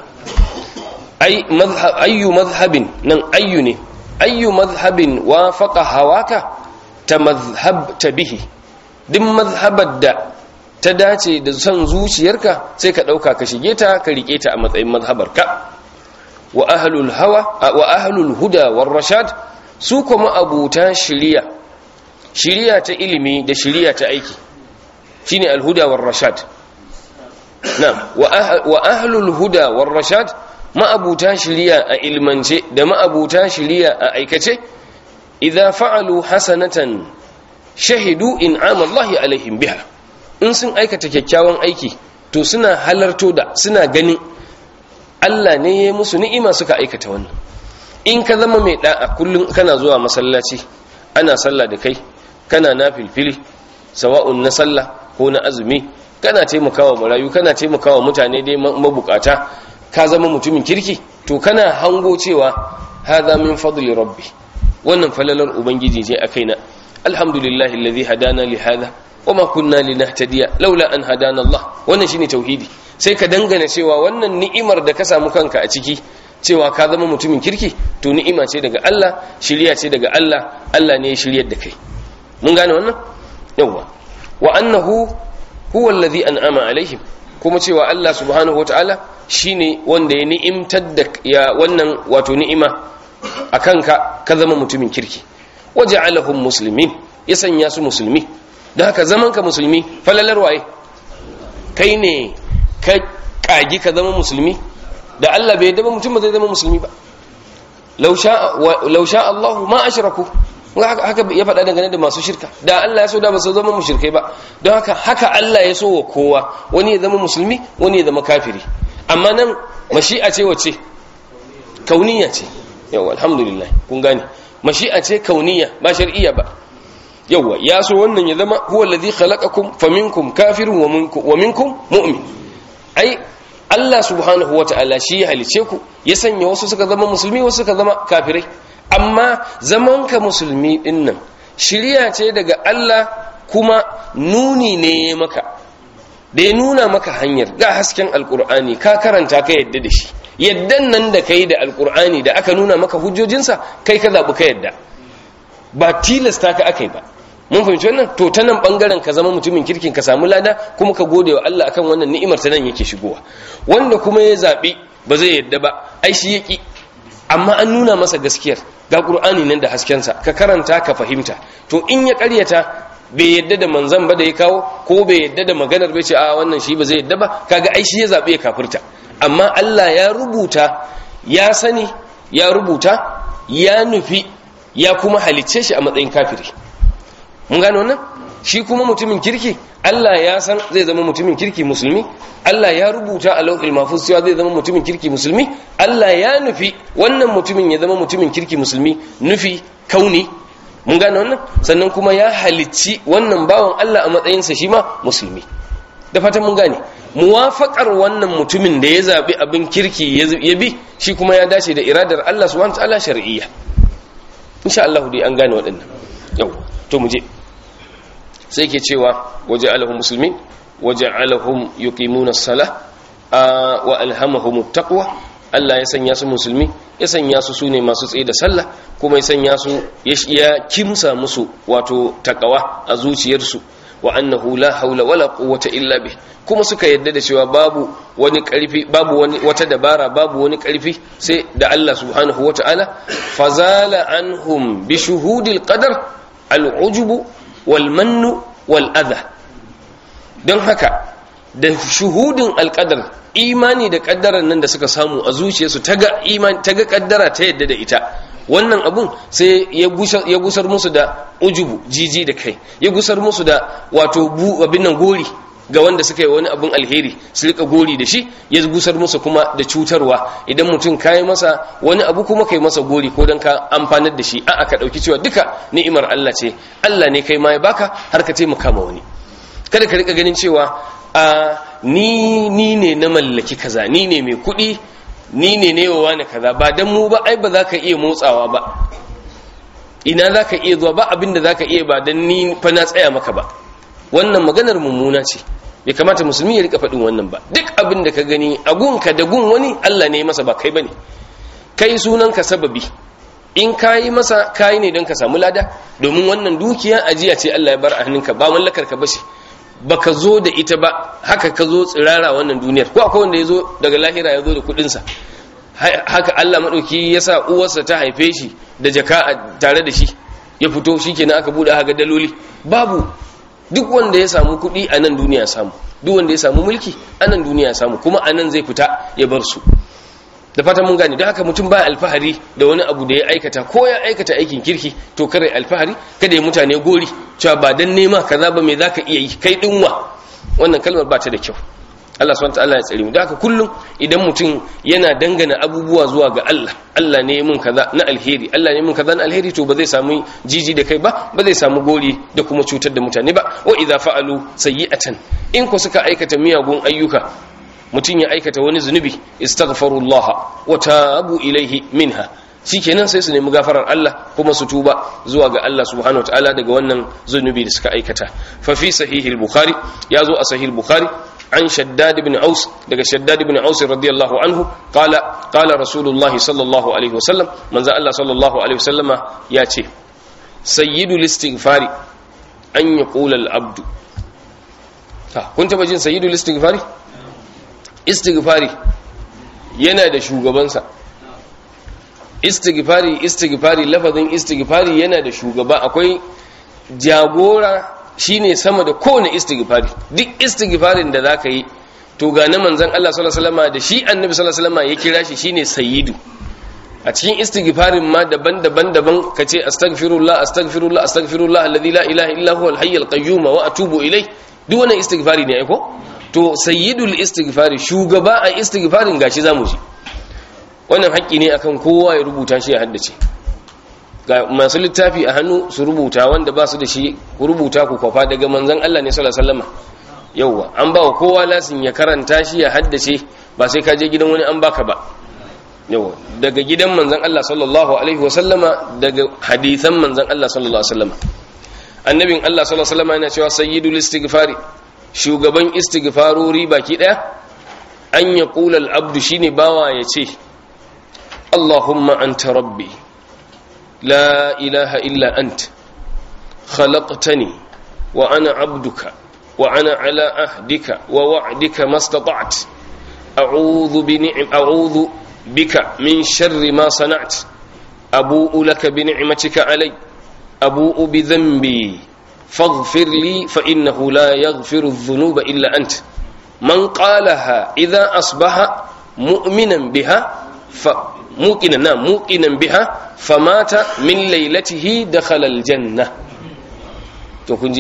ayyu mazhabin nan ayyu ne ayyu mazhabin wafaqa hawaka ta mazhabta bihi duk mazhabar da ta dace da son zuciyarka sai ka ɗauka ka shige ta ka riƙe ta a matsayin mazhabarka wa ahlul hawa wa ahlul huda war rashad su kuma abuta shiriya shiriya ta ilimi da shiriya ta aiki shine alhuda war rashad na'am wa ahlul huda war rashad ma'abuta shiriya a ilmance da ma'abuta shiriya a aikace idza fa'alu hasanatan shahidu in'ama Allah alaihim biha in sun aikata kyakkyawan aiki to suna halarto da suna ganin Allah ne ya musu ni'ima suka aikata wannan in ka zama mai da'a kullum kana zuwa masallaci ana sallah da kai kana na filfili sawa'un na sallah ko na azumi kana taimakawa marayu kana taimakawa mutane dai mabukata ka zama mutumin kirki to kana hango cewa hadha min fadli rabbi wannan falalar ubangiji ce a kaina alhamdulillahi alladhi hadana li hadha wama kunna linahtadiya laula an hadana Allah wannan shine tauhidi sai ka dangana cewa wannan ni'imar da ka samu kanka a ciki cewa ka zama mutumin kirki to ni'ima ce daga Allah shiriya ce daga Allah Allah ne ya shiryar da kai mun gane wannan yawa wa annahu huwa alladhi an'ama alaihim kuma cewa Allah subhanahu wataala shine wanda ya ni'imtar da ya wannan wato ni'ima akan ka ka zama mutumin kirki waja'alahum muslimin ya sanya su musulmi da haka zaman ka musulmi falalar waye kai ne ka kagi ka zama musulmi da Allah bai yadda ba mutum ba zai zama musulmi ba law sha Allah ma ashraku haka ya faɗa dangane da masu shirka da Allah ya so da ba su zama mushrikai ba don haka haka Allah ya so wa kowa wani ya zama musulmi wani ya zama kafiri amma nan mashi'a ce wace kauniya ce yau alhamdulillah kun gane mashi'a ce kauniya ba shar'iyya ba yawa ya so wannan ya zama huwa alladhi khalaqakum faminkum kafirun wa minkum mu'min ai Allah subhanahu wata'ala shi ya halice ku ya sanya wasu suka zama musulmi wasu suka zama kafirai amma zaman ka musulmi din nan shiriya ce daga Allah kuma nuni ne maka da ya nuna maka hanyar ga hasken alkur'ani ka karanta ka yadda da shi yaddan nan da kai da alkur'ani da aka nuna maka hujjojinsa kai ka zaɓi ka yadda ba tilasta ka aka yi ba mun fahimci wannan to ta nan bangaren ka zama mutumin kirkin ka samu lada kuma ka gode wa Allah akan wannan ni'imar ta nan yake shigowa wanda kuma ya zaɓi ba zai yadda ba ai shi yaki amma an nuna masa gaskiyar ga qur'ani nan da haskensa ka karanta ka fahimta to in ya ƙaryata bai yadda da manzan ba da ya kawo ko bai yadda da maganar bai ce a wannan shi ba zai yadda ba kaga ai shi ya zabe ya kafirta amma Allah ya rubuta ya sani ya rubuta ya nufi ya kuma halicce shi a matsayin kafiri mun gano wannan shi kuma mutumin kirki Allah ya san zai zama mutumin kirki musulmi Allah ya rubuta a lauhil mahfuz cewa zai zama mutumin kirki musulmi Allah ya nufi wannan mutumin ya zama mutumin kirki musulmi nufi kauni mun gane wannan sannan kuma ya halicci wannan bawan Allah a matsayinsa shi ma musulmi da fatan mun gane muwafaqar wannan mutumin da ya zabi abin kirki ya bi shi kuma ya dace da iradar Allah subhanahu wataala shar'iyya insha Allah dai an gane waɗannan yau to mu je sai ke cewa waja'alahum muslimin waja'alahum yuqimuna as-salah wa alhamahum at-taqwa Allah ya sanya su musulmi ya sanya su sune masu tsaye da sallah kuma ya sanya su ya kimsa musu wato takawa a zuciyarsu wa annahu la haula wala quwwata illa bih kuma suka yadda da cewa babu wani karfi babu wani wata dabara babu wani karfi sai da Allah subhanahu wataala fazala anhum bi shuhudil qadar al-ujub wal mannu wal adha don haka da shuhudin alqadar imani da kaddarar nan da suka samu a zuciyarsu ta ga imani ta ga kaddara ta yadda da ita wannan abun sai ya gusar musu da ujubu jiji da kai ya gusar musu da wato abin nan gori ga wanda suka yi wani abin alheri su rika gori da shi ya gusar musu kuma da cutarwa idan mutum ka yi masa wani abu kuma ka yi masa gori ko don ka amfanar da shi a aka ɗauki cewa duka ni'imar Allah ce Allah ne kai ma ya baka har ka taimaka ma wani kada ka rika ganin cewa a ni ni ne na mallaki kaza ni ne mai kuɗi ni ne ne wa wani kaza ba dan mu ba ai ba za ka iya motsawa ba ina za ka iya zuwa ba abin da za ka iya ba dan ni fa na tsaya maka ba wannan maganar mummuna ce bai kamata musulmi ya rika faɗin wannan ba duk abin da ka gani a gunka da gun wani Allah ne masa ba kai bane kai sunanka sababi in kayi masa kayi ne don ka samu lada domin wannan dukiya ajiya ce Allah ya bar a hannunka ba mallakar ka bace baka zo da ita ba haka ka zo tsirara wannan duniyar ko akwai wanda ya zo daga lahira ya zo da kuɗinsa haka Allah maɗauki ya sa uwarsa ta haife shi da jaka tare da shi ya fito shi kenan aka buɗe haka daloli babu duk wanda ya samu kuɗi a nan duniya samu duk wanda ya samu mulki a nan duniya samu kuma a nan zai fita ya bar su da fata mun gane don haka mutum ba alfahari da wani abu da ya aikata ko ya aikata aikin kirki to kare alfahari kada ya mutane gori cewa ba dan nema kaza ba me zaka iya yi kai dinwa wannan kalmar ba ta da kyau Allah subhanahu wataala ya tsare mu da haka kullum idan mutum yana dangana abubuwa zuwa ga Allah Allah ne mun kaza na alheri Allah ne mun kaza na alheri to ba zai samu jiji da kai ba ba zai samu gori da kuma cutar da mutane ba wa idza fa'alu sayyi'atan in ko suka aikata miyagun ayyuka mutum ya aikata wani zunubi istaghfirullah wa tabu ilaihi minha shikenan sai su nemi gafarar Allah kuma su tuba zuwa ga Allah subhanahu wataala daga wannan zunubi da suka aikata fa fi sahih al-bukhari yazo a sahih al-bukhari عن شداد بن عوس دغ شداد بن عوس رضي الله عنه قال قال رسول الله صلى الله عليه وسلم من ذا الله صلى الله عليه وسلم ياتي سيد الاستغفار ان يقول العبد كنت بجين سيد الاستغفار istighfari yana da shugabansa istighfari istighfari lafazin istighfari yana da shugaba akwai jagora shine sama da kowane istighfari duk istighfarin da zaka yi to ga na manzon Allah sallallahu alaihi wasallam da shi annabi sallallahu alaihi wasallam ya kira shi shine sayyidu a cikin istighfarin ma daban-daban daban kace astaghfirullah astaghfirullah astaghfirullah alladhi la ilaha illa huwa al-hayyul qayyum wa atubu ilayh duk wannan istighfari ne ai ko to sayyidul istighfari shugaba a istighfarin gashi zamu ji wannan haƙƙi ne akan kowa ya rubuta shi ya haddace ga masu littafi a hannu su rubuta wanda ba su da shi ku rubuta ku kwafa daga manzon Allah ne sallallahu alaihi wasallam yauwa an ba wa kowa lasin ya karanta shi ya haddace ba sai ka je gidan wani an baka ba yauwa daga gidan manzon Allah sallallahu alaihi wasallama daga hadisan manzon Allah sallallahu alaihi wasallama annabin Allah sallallahu alaihi wasallama yana cewa sayyidul istighfari shugaban istighfarori baki daya an ya kula al'abdu shi ne bawa ya ce Allahumma anta rabbi la ilaha illa ant khalaqtani wa ana abduka wa ana ala ahdika wa wa'dika mastata'at a'udhu bi ni'am a'udhu bika min sharri ma sana'at abu'u laka bi ni'matika alay abu'u bi dhanbi فاغفر لي فإنه لا يغفر الذنوب إلا أنت من قالها إذا أصبح مؤمنا بها موقنا نعم موقنا بها فمات من ليلته دخل الجنة to kun ji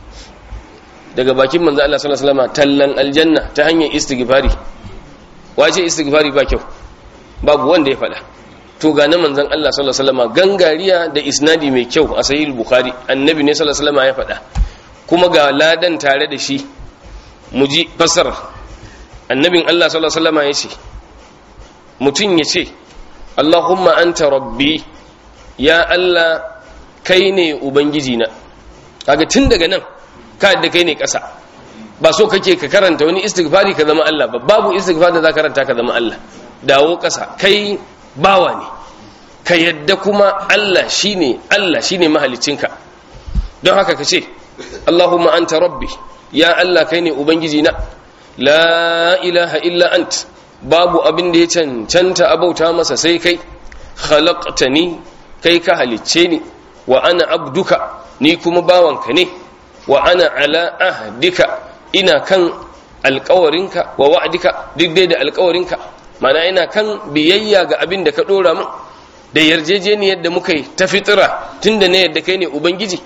daga bakin manzo Allah sallallahu alaihi wasallam tallan aljanna ta hanyar istighfari wace istighfari ba kyau babu wanda ya faɗa to ga na manzon Allah sallallahu alaihi wasallam gangariya da isnadi mai kyau a sahih bukhari annabi ne sallallahu alaihi wasallam ya faɗa kuma ga ladan tare da shi mu ji fasara annabin Allah sallallahu alaihi wasallam ya ce mutum ya ce Allahumma anta rabbi ya Allah kai ne ubangiji na kaga tun daga nan ka da kai ne ƙasa ba so kake ka karanta wani istighfari ka zama Allah ba babu istighfar da za ka karanta ka zama Allah dawo ƙasa kai bawa ne ka yadda kuma Allah shine Allah shine mahalicinka don haka ka ce Allahumma anta rabbi ya Allah kai ne ubangiji na la ilaha illa ant babu abin da ya cancanta abauta masa sai kai khalaqtani kai ka halicce ni wa ana abduka ni kuma bawanka ne wa ana ala ahdika ina kan alkawarinka wa wa'dika duk dai da alkawarinka mana ina kan biyayya ga abin da ka dora min da yarjejeniyar da muka yi ta fitira tunda ne yadda kai ne ubangiji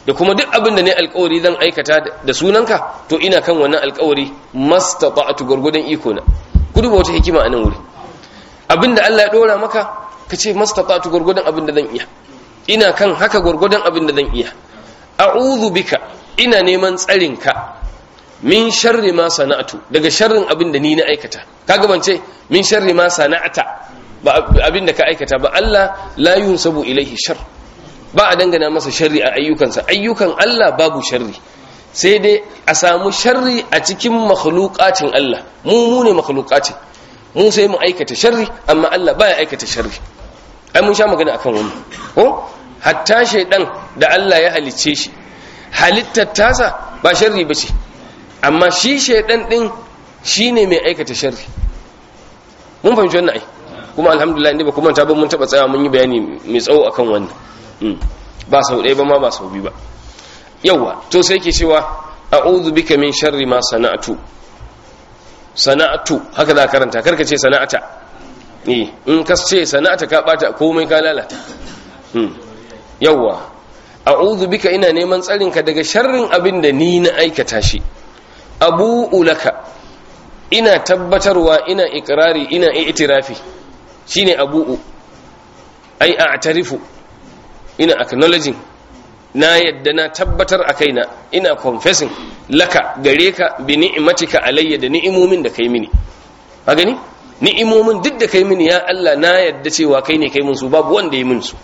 da kuma duk abin da ne alkawari zan aikata da sunanka to ina kan wannan alkawari mastata'tu gurgudan iko na ku duba wata hikima a nan wuri abin da Allah ya dora maka ka ce mastata'tu gurgudan abin da zan iya ina kan haka gurgudan abin da zan iya a'udhu bika ina neman tsarin ka min sharri ma sana'tu daga sharrin abin da ni na aikata kaga ban ce min sharri ma sana'ata ba abin da ka aikata ba Allah la yunsabu ilaihi shar ba a dangana masa sharri a ayyukansa ayyukan Allah babu sharri sai dai a samu sharri a cikin makhluqatin Allah mu mu ne makhluqatin mu sai mu aikata sharri amma Allah baya aikata sharri ai mun sha magana akan wannan ko hatta shaydan da Allah ya halicce shi halittar tasa ba sharri bace amma shi shaydan din shine mai aikata sharri mun fahimci wannan ai kuma alhamdulillah inda ba kuma ta ba mun taba tsaya mun yi bayani mai tsawo akan wannan ba sau ɗaya ba ma ba sau biyu ba yawa to sai ke cewa a'udhu bika min sharri ma sana'tu sana'tu haka za karanta karka ce sana'ata eh in ka ce sana'ata ka bata komai ka lalata yawa a'udhu bika ina neman tsarin ka daga sharrin abin da ni na aikata shi abu ulaka ina tabbatarwa ina ikrari ina i'tirafi shine abu'u ai a'tarifu ina acknowledging na yadda na tabbatar a kaina ina confessing laka gare ka bi ni'matika alayya da ni'imomin da kai mini a gani ni'imomin duk da kai mini ya Allah na yadda cewa kai ne kai mun su babu wanda ya min su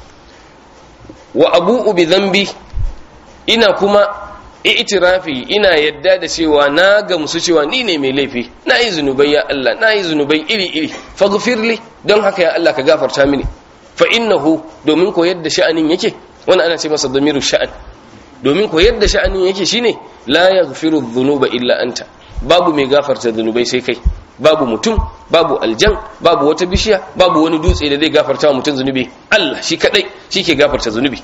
wa abu'u bi dhanbi ina kuma i'tirafi ina yadda da cewa na gamsu cewa ni ne mai laifi na yi zunubai ya Allah na yi zunubai iri iri faghfirli don haka ya Allah ka gafarta mini fa innahu domin ko yadda sha'anin yake wannan ana ce masa damiru sha'an domin ko yadda sha'anin yake shine la yaghfiru dhunuba illa anta babu mai gafarta zunubai sai kai babu mutum babu aljan babu wata bishiya babu wani dutse da zai gafarta wa mutum zunubi Allah shi kadai shi ke gafarta zunubi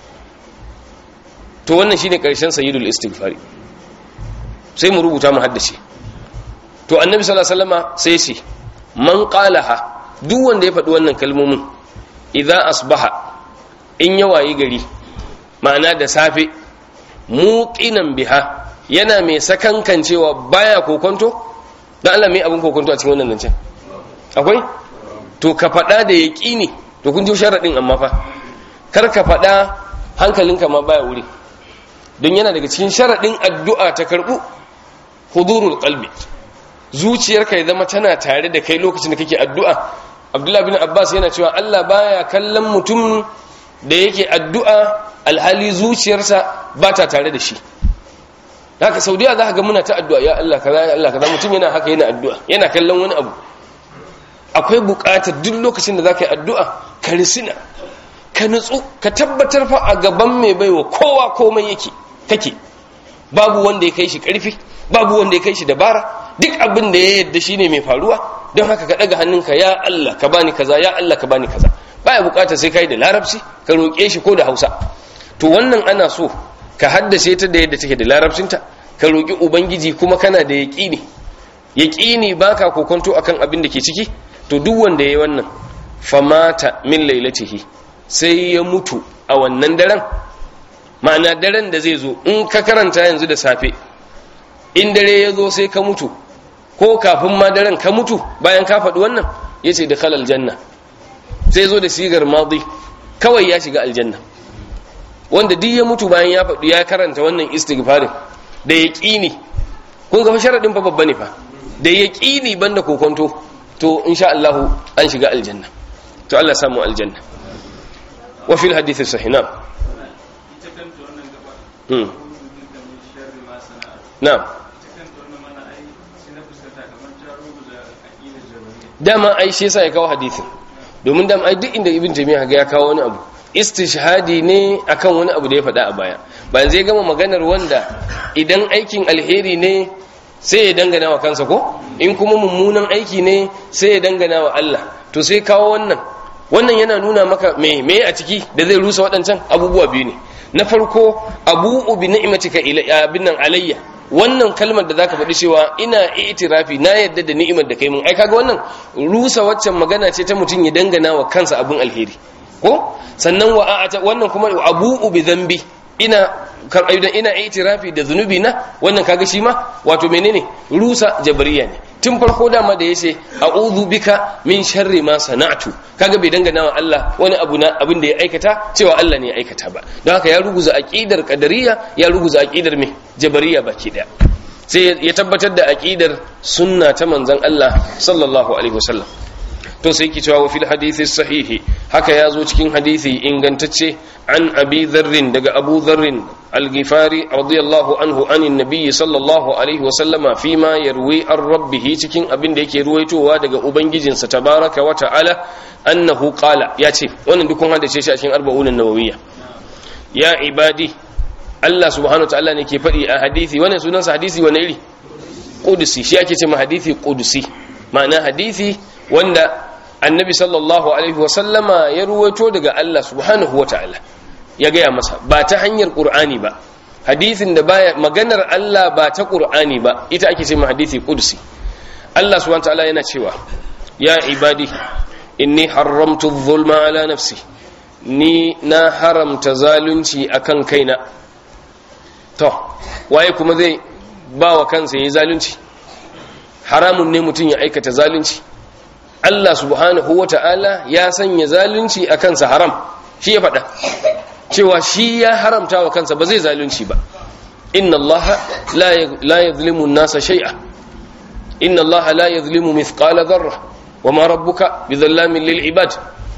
to wannan shine karshen sayyidul istighfari sai mu rubuta mu haddace to annabi sallallahu alaihi wasallama sai ce man qalaha duk wanda ya faɗi wannan kalmomin idza asbaha in ya wayi gari ma'ana da safe muqinan biha yana mai sakankan cewa baya kokonto dan Allah mai abin kokonto a cikin wannan zancen akwai to ka faɗa da yaqini to kun ji sharadin amma fa kar ka faɗa hankalinka ma baya wuri don yana daga cikin sharadin addu'a ta karbu hudurul qalbi zuciyarka ya zama tana tare da kai lokacin da kake addu'a abdullahi bin abbas yana cewa allah baya kallon mutum da yake addu'a alhali zuciyarsa ba ta tare da shi haka saudiya za ka ga muna ta addu'a ya allah kaza ya allah kaza mutum yana haka yana addu'a yana kallon wani abu akwai buƙatar duk lokacin da za ka yi addu'a ka risina ka nutsu ka tabbatar fa a gaban mai baiwa kowa komai yake kake babu wanda ya kai shi ƙarfi babu wanda ya kai shi dabara duk abin da ya yadda shine mai faruwa don haka ka daga hannunka ya Allah ka bani kaza ya Allah ka bani kaza baya bukatar sai kai da larabci ka roƙe shi ko da Hausa to wannan ana so ka haddace ta da yadda take da larabcinta ka roƙi ubangiji kuma kana da yaƙini yaƙini baka kokonto akan abin da ke ciki to duk wanda yayi wannan famata min lailatihi sai ya mutu a wannan daren ma'ana daren da zai zo in ka karanta yanzu da safe in dare ya zo sai ka mutu ko kafin ma daren ka mutu bayan ka faɗi wannan ya ce da kalal janna sai zo da sigar madi kawai ya shiga aljanna wanda duk ya mutu bayan ya faɗi ya karanta wannan istighfarin da ya ƙini kun ga sharaɗin fa babba ne fa da ya ƙini banda kokonto to insha Allah an shiga aljanna to Allah samu aljanna wa fil hadith sahih na'am na'am dama ai shi yasa ya kawo hadisin domin dama ai duk inda ibn jami'a ga ya kawo wani abu istishhadi ne akan wani abu da ya faɗa a baya bayan zai gama maganar wanda idan aikin alheri ne sai ya dangana wa kansa ko in kuma mummunan aiki ne sai ya dangana wa Allah to sai kawo wannan wannan yana nuna maka me me a ciki da zai rusa waɗancan abubuwa biyu ne na farko abu'u bi ni'matika ila binnan alayya wannan kalmar da zaka faɗi cewa ina itirafi na yadda da ni'imar da kai mun ai kaga wannan rusa waccan magana ce ta mutum ya dangana wa kansa abun alheri ko sannan wa a'ata wannan kuma abu'u bi dhanbi ina idan ina itirafi da zunubi na wannan kaga shi ma wato menene rusa jabariya ne tun farko dama da yace a'udhu bika min sharri ma sana'tu kaga bai dangana wa Allah wani abu na abin da ya aikata cewa Allah ne ya aikata ba don haka ya ruguza aqidar qadariyya ya ruguza aqidar me jabariya baki daya sai ya tabbatar da aqidar sunna ta manzon Allah sallallahu alaihi wasallam to sai ki cewa fil hadithi sahihi haka ya zo cikin hadithi ingantacce an abi dharrin daga abu dharrin al-ghifari radiyallahu anhu anin nabiyyi sallallahu alaihi wa sallama fi ma yarwi an rabbih cikin abin da yake ruwaitowa daga ubangijinsa tabaraka wa ta'ala annahu qala ya ce wannan dukun hadace shi a cikin arba'un nawawiyya ya ibadi Allah subhanahu wa ta'ala ne ke faɗi a hadithi wannan sunansa hadisi wani iri qudusi shi ake ce ma hadithi qudusi ma'ana hadithi wanda annabi sallallahu alaihi wasallama ya ruwaito daga Allah subhanahu wata'ala ya gaya masa ba ta hanyar qur'ani ba hadithin da baya maganar Allah ba ta qur'ani ba ita ake cewa hadisi qudsi Allah subhanahu wata'ala yana cewa ya ibadi inni haramtu adh-dhulma ala nafsi ni na haramta zalunci akan kaina to waye kuma zai ba wa kansa yayi zalunci haramun ne mutum ya aikata zalunci Allah subhanahu wa ta'ala ya sanya zalunci a kansa haram shi ya faɗa cewa shi ya haramta wa kansa ba zai zalunci ba inna Allah la yadhlimu nasa shay'a inna Allah la yadhlimu mithqala dharra wa ma rabbuka bidhallamin lil ibad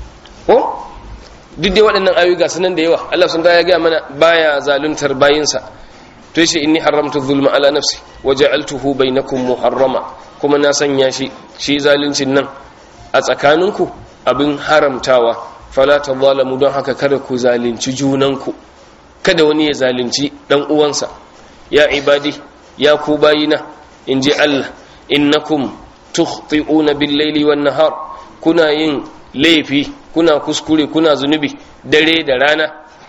ko duk dai waɗannan ayoyi ga sunan da yawa Allah sun ya ga mana baya zaluntar bayinsa to yace inni haramtu dhulma ala nafsi wa ja'altuhu bainakum muharrama kuma na sanya shi shi zaluncin nan a tsakaninku abin haramtawa fala tadhalamu don haka kada ku zalunci junanku kada wani ya zalunci dan uwansa ya ibadi ya ku bayina inji Allah innakum tukhti'una bil-laili wan-nahar kuna yin laifi kuna kuskure kuna zunubi dare da rana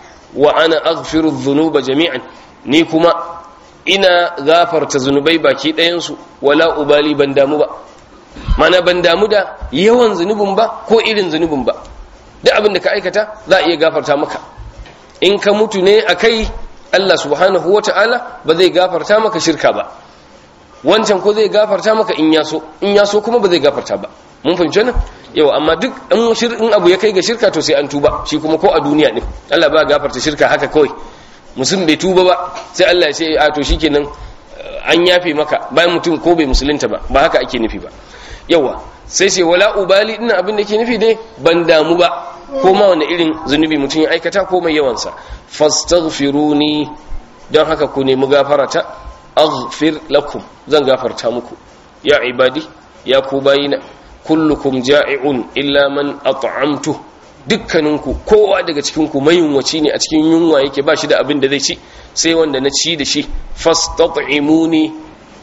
wa ana aghfiru dhunuba jami'an ni kuma ina gafarta zunubai baki ɗayansu wala ubali ban damu ba mana ban damu da yawan zunubin ba ko irin zunubin ba duk abin da ka aikata za a iya gafarta maka in ka mutu ne a kai Allah subhanahu wa ta'ala ba zai gafarta maka shirka ba wancan ko zai gafarta maka in yaso in yaso kuma ba zai gafarta ba mun fahimci nan yau amma duk in abu ya kai ga shirka to sai an tuba shi kuma ko a duniya ne Allah ba gafarta shirka haka kawai musulun bai tuba ba sai Allah ya ce a to shikenan an yafe maka bayan mutum ko bai musulunta ba ba haka ake nufi ba yawa sai sai wala ubali ina abin da ke nufi dai ban damu ba ko ma wani irin zunubi mutum ya aikata ko mai yawansa fastaghfiruni don haka ku nemi gafarata aghfir lakum zan gafarta muku ya ibadi ya ku bayina kullukum ja'i'un illa man at'amtu dukkaninku kowa daga cikinku mayunwaci ne a cikin yunwa yake ba shi da abin da zai ci sai wanda na ci da shi fastat'imuni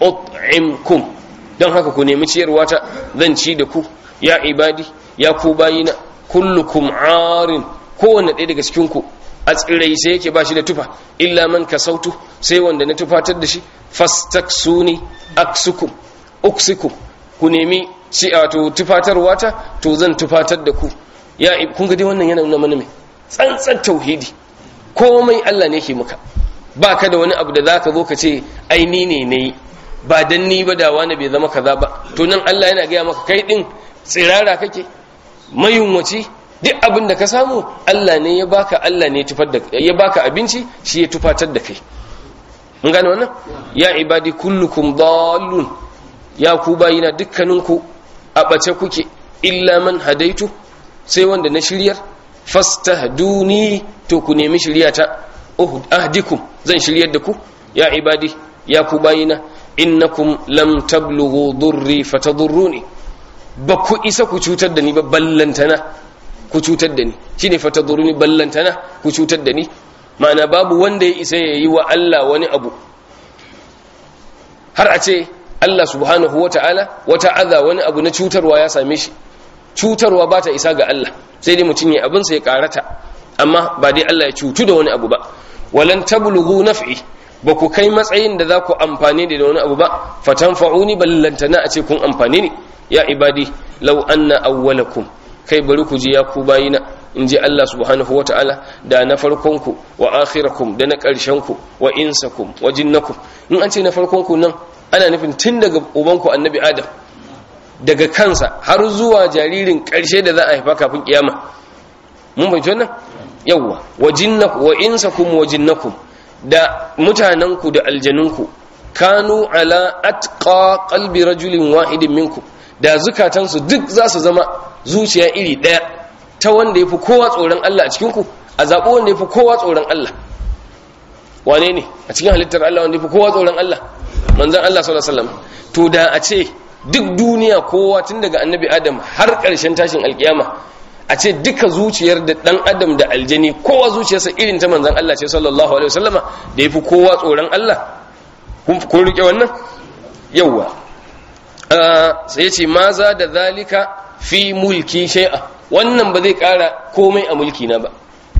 ut'imkum don haka ku nemi ciyarwa ta zan ci da ku ya ibadi ya ku bayina kullukum arin kowanne ɗaya daga cikinku a tsirai sai yake ba shi da tufa illa man kasautu sai wanda na tufatar da shi fastaksuni aksukum uksikum ku nemi ci wato tufatarwa ta to zan tufatar da ku ya kun ga dai wannan yana nuna mana mai tsantsan tauhidi komai Allah ne ke maka ba ka da wani abu da zaka zo ka ce ai ni ne nayi ba dan ni ba da wani bai zama kaza ba to nan Allah yana gaya maka kai din tsirara kake mayunwaci duk abin da ka samu Allah ne ya baka Allah ne tufar da ya baka abinci shi ya tufatar da kai mun gane wannan ya ibadi kullukum dallun ya ku bayina dukkaninku a bace kuke illa man hadaitu sai wanda na shiryar fastahduni to ku nemi shiryata ahdikum zan shiryar da ku ya ibadi ya ku bayina innakum lam tablughu durri fatadurruni ba ku isa ku cutar da ni ba ballantana ku cutar da ni shine fatadurruni ballantana ku cutar da ni ma'ana babu wanda ya isa ya yi wa Allah wani abu har a ce Allah subhanahu wa ta'ala wata aza wani abu na cutarwa ya same shi cutarwa ba ta isa ga Allah sai dai mutum ya abinsa ya karata amma ba dai Allah ya cutu da wani abu ba walan tablughu naf'i ba ku kai matsayin da za ku amfani da wani abu ba fatanfa'uni ballantana a ce kun amfani ne ya ibadi law anna awwalakum kai bari ku ji ya ku bayina in ji Allah subhanahu wa ta'ala da na farkonku wa akhirakum da na ƙarshenku wa insakum wa jinnakum in an ce na farkonku nan ana nufin tun daga ubanku annabi adam daga kansa har zuwa jaririn ƙarshe da za a haifa kafin kiyama mun fahimci wannan yawwa wa jinnakum wa insakum wa jinnakum da mutanenku da aljanunku kanu ala atqa qalbi rajulin wahidin minkum da zukatansu duk za su zama zuciya iri ɗaya ta wanda ya fi kowa tsoron Allah a cikinku a zaɓi wanda ya fi kowa tsoron Allah wane ne a cikin halittar Allah wanda ya fi kowa tsoron Allah manzan Allah sallallahu alaihi wasallam to da a ce duk duniya kowa tun daga annabi adam har ƙarshen tashin alkiyama a ce duka zuciyar da ɗan adam da aljani kowa zuciyarsa irin ta manzan Allah ce sallallahu alaihi wasallama da ya fi kowa tsoron Allah kun riƙe wannan yawwa sai ya ce ma za da zalika fi mulki shai'a wannan ba zai kara komai a mulki na ba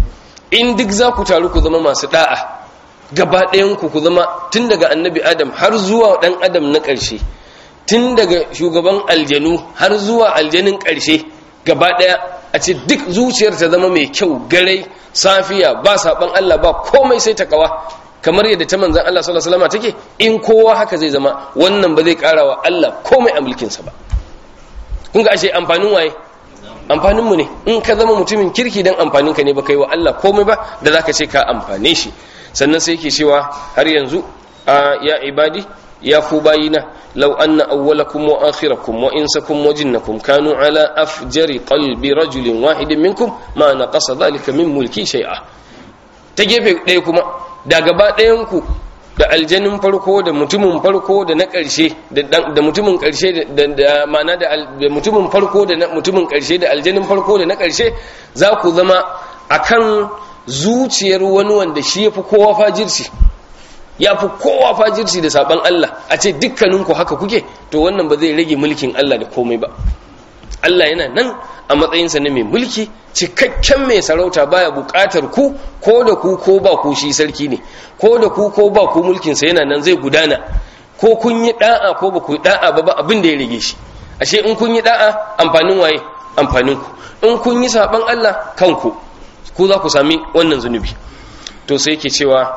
in duk za ku taru ku zama masu da'a gaba ɗayanku ku zama tun daga annabi adam har zuwa ɗan adam na ƙarshe tun daga shugaban aljanu har zuwa aljanin ƙarshe gaba ɗaya a ce duk zuciyar ta zama mai kyau garai safiya ba saɓan allah ba komai sai ta kawa kamar yadda ta manzan Allah sallallahu alaihi wasallam take in kowa haka zai zama wannan ba zai ƙara wa Allah komai a mulkinsa ba kun ga ashe amfanin waye amfanin mu ne in ka zama mutumin kirki dan amfanin ka ne ba kai wa Allah komai ba da zaka ce ka amfane shi sannan sai yake cewa har yanzu ya ibadi ya ku bayina law anna awwalakum wa akhirakum wa insakum wa jinnakum kanu ala afjari qalbi rajulin wahidin minkum ma naqasa dhalika min mulki shay'a ta gefe ɗaya kuma da gaba ɗayanku da aljanin farko da mutumin farko da na ƙarshe da mutumin ƙarshe da mana da mutumin farko da mutumin ƙarshe da aljanin farko da na ƙarshe za ku zama akan zuciyar wani wanda shi ya fi kowa fajirci ya fi kowa fajirci da saban Allah a ce dukkaninku haka kuke to wannan ba zai rage mulkin Allah da komai ba Allah yana nan a matsayinsa na mai mulki cikakken mai sarauta baya bukatar ku ko da ku ko ba ku shi sarki ne ko da ku ko ba ku mulkinsa yana nan zai gudana ko kun yi da'a ko ba ku yi da'a ba ba abin da ya rage shi ashe in kun yi da'a amfanin waye amfanin ku in kun yi saban Allah kanku ku za ku sami wannan zunubi to sai yake cewa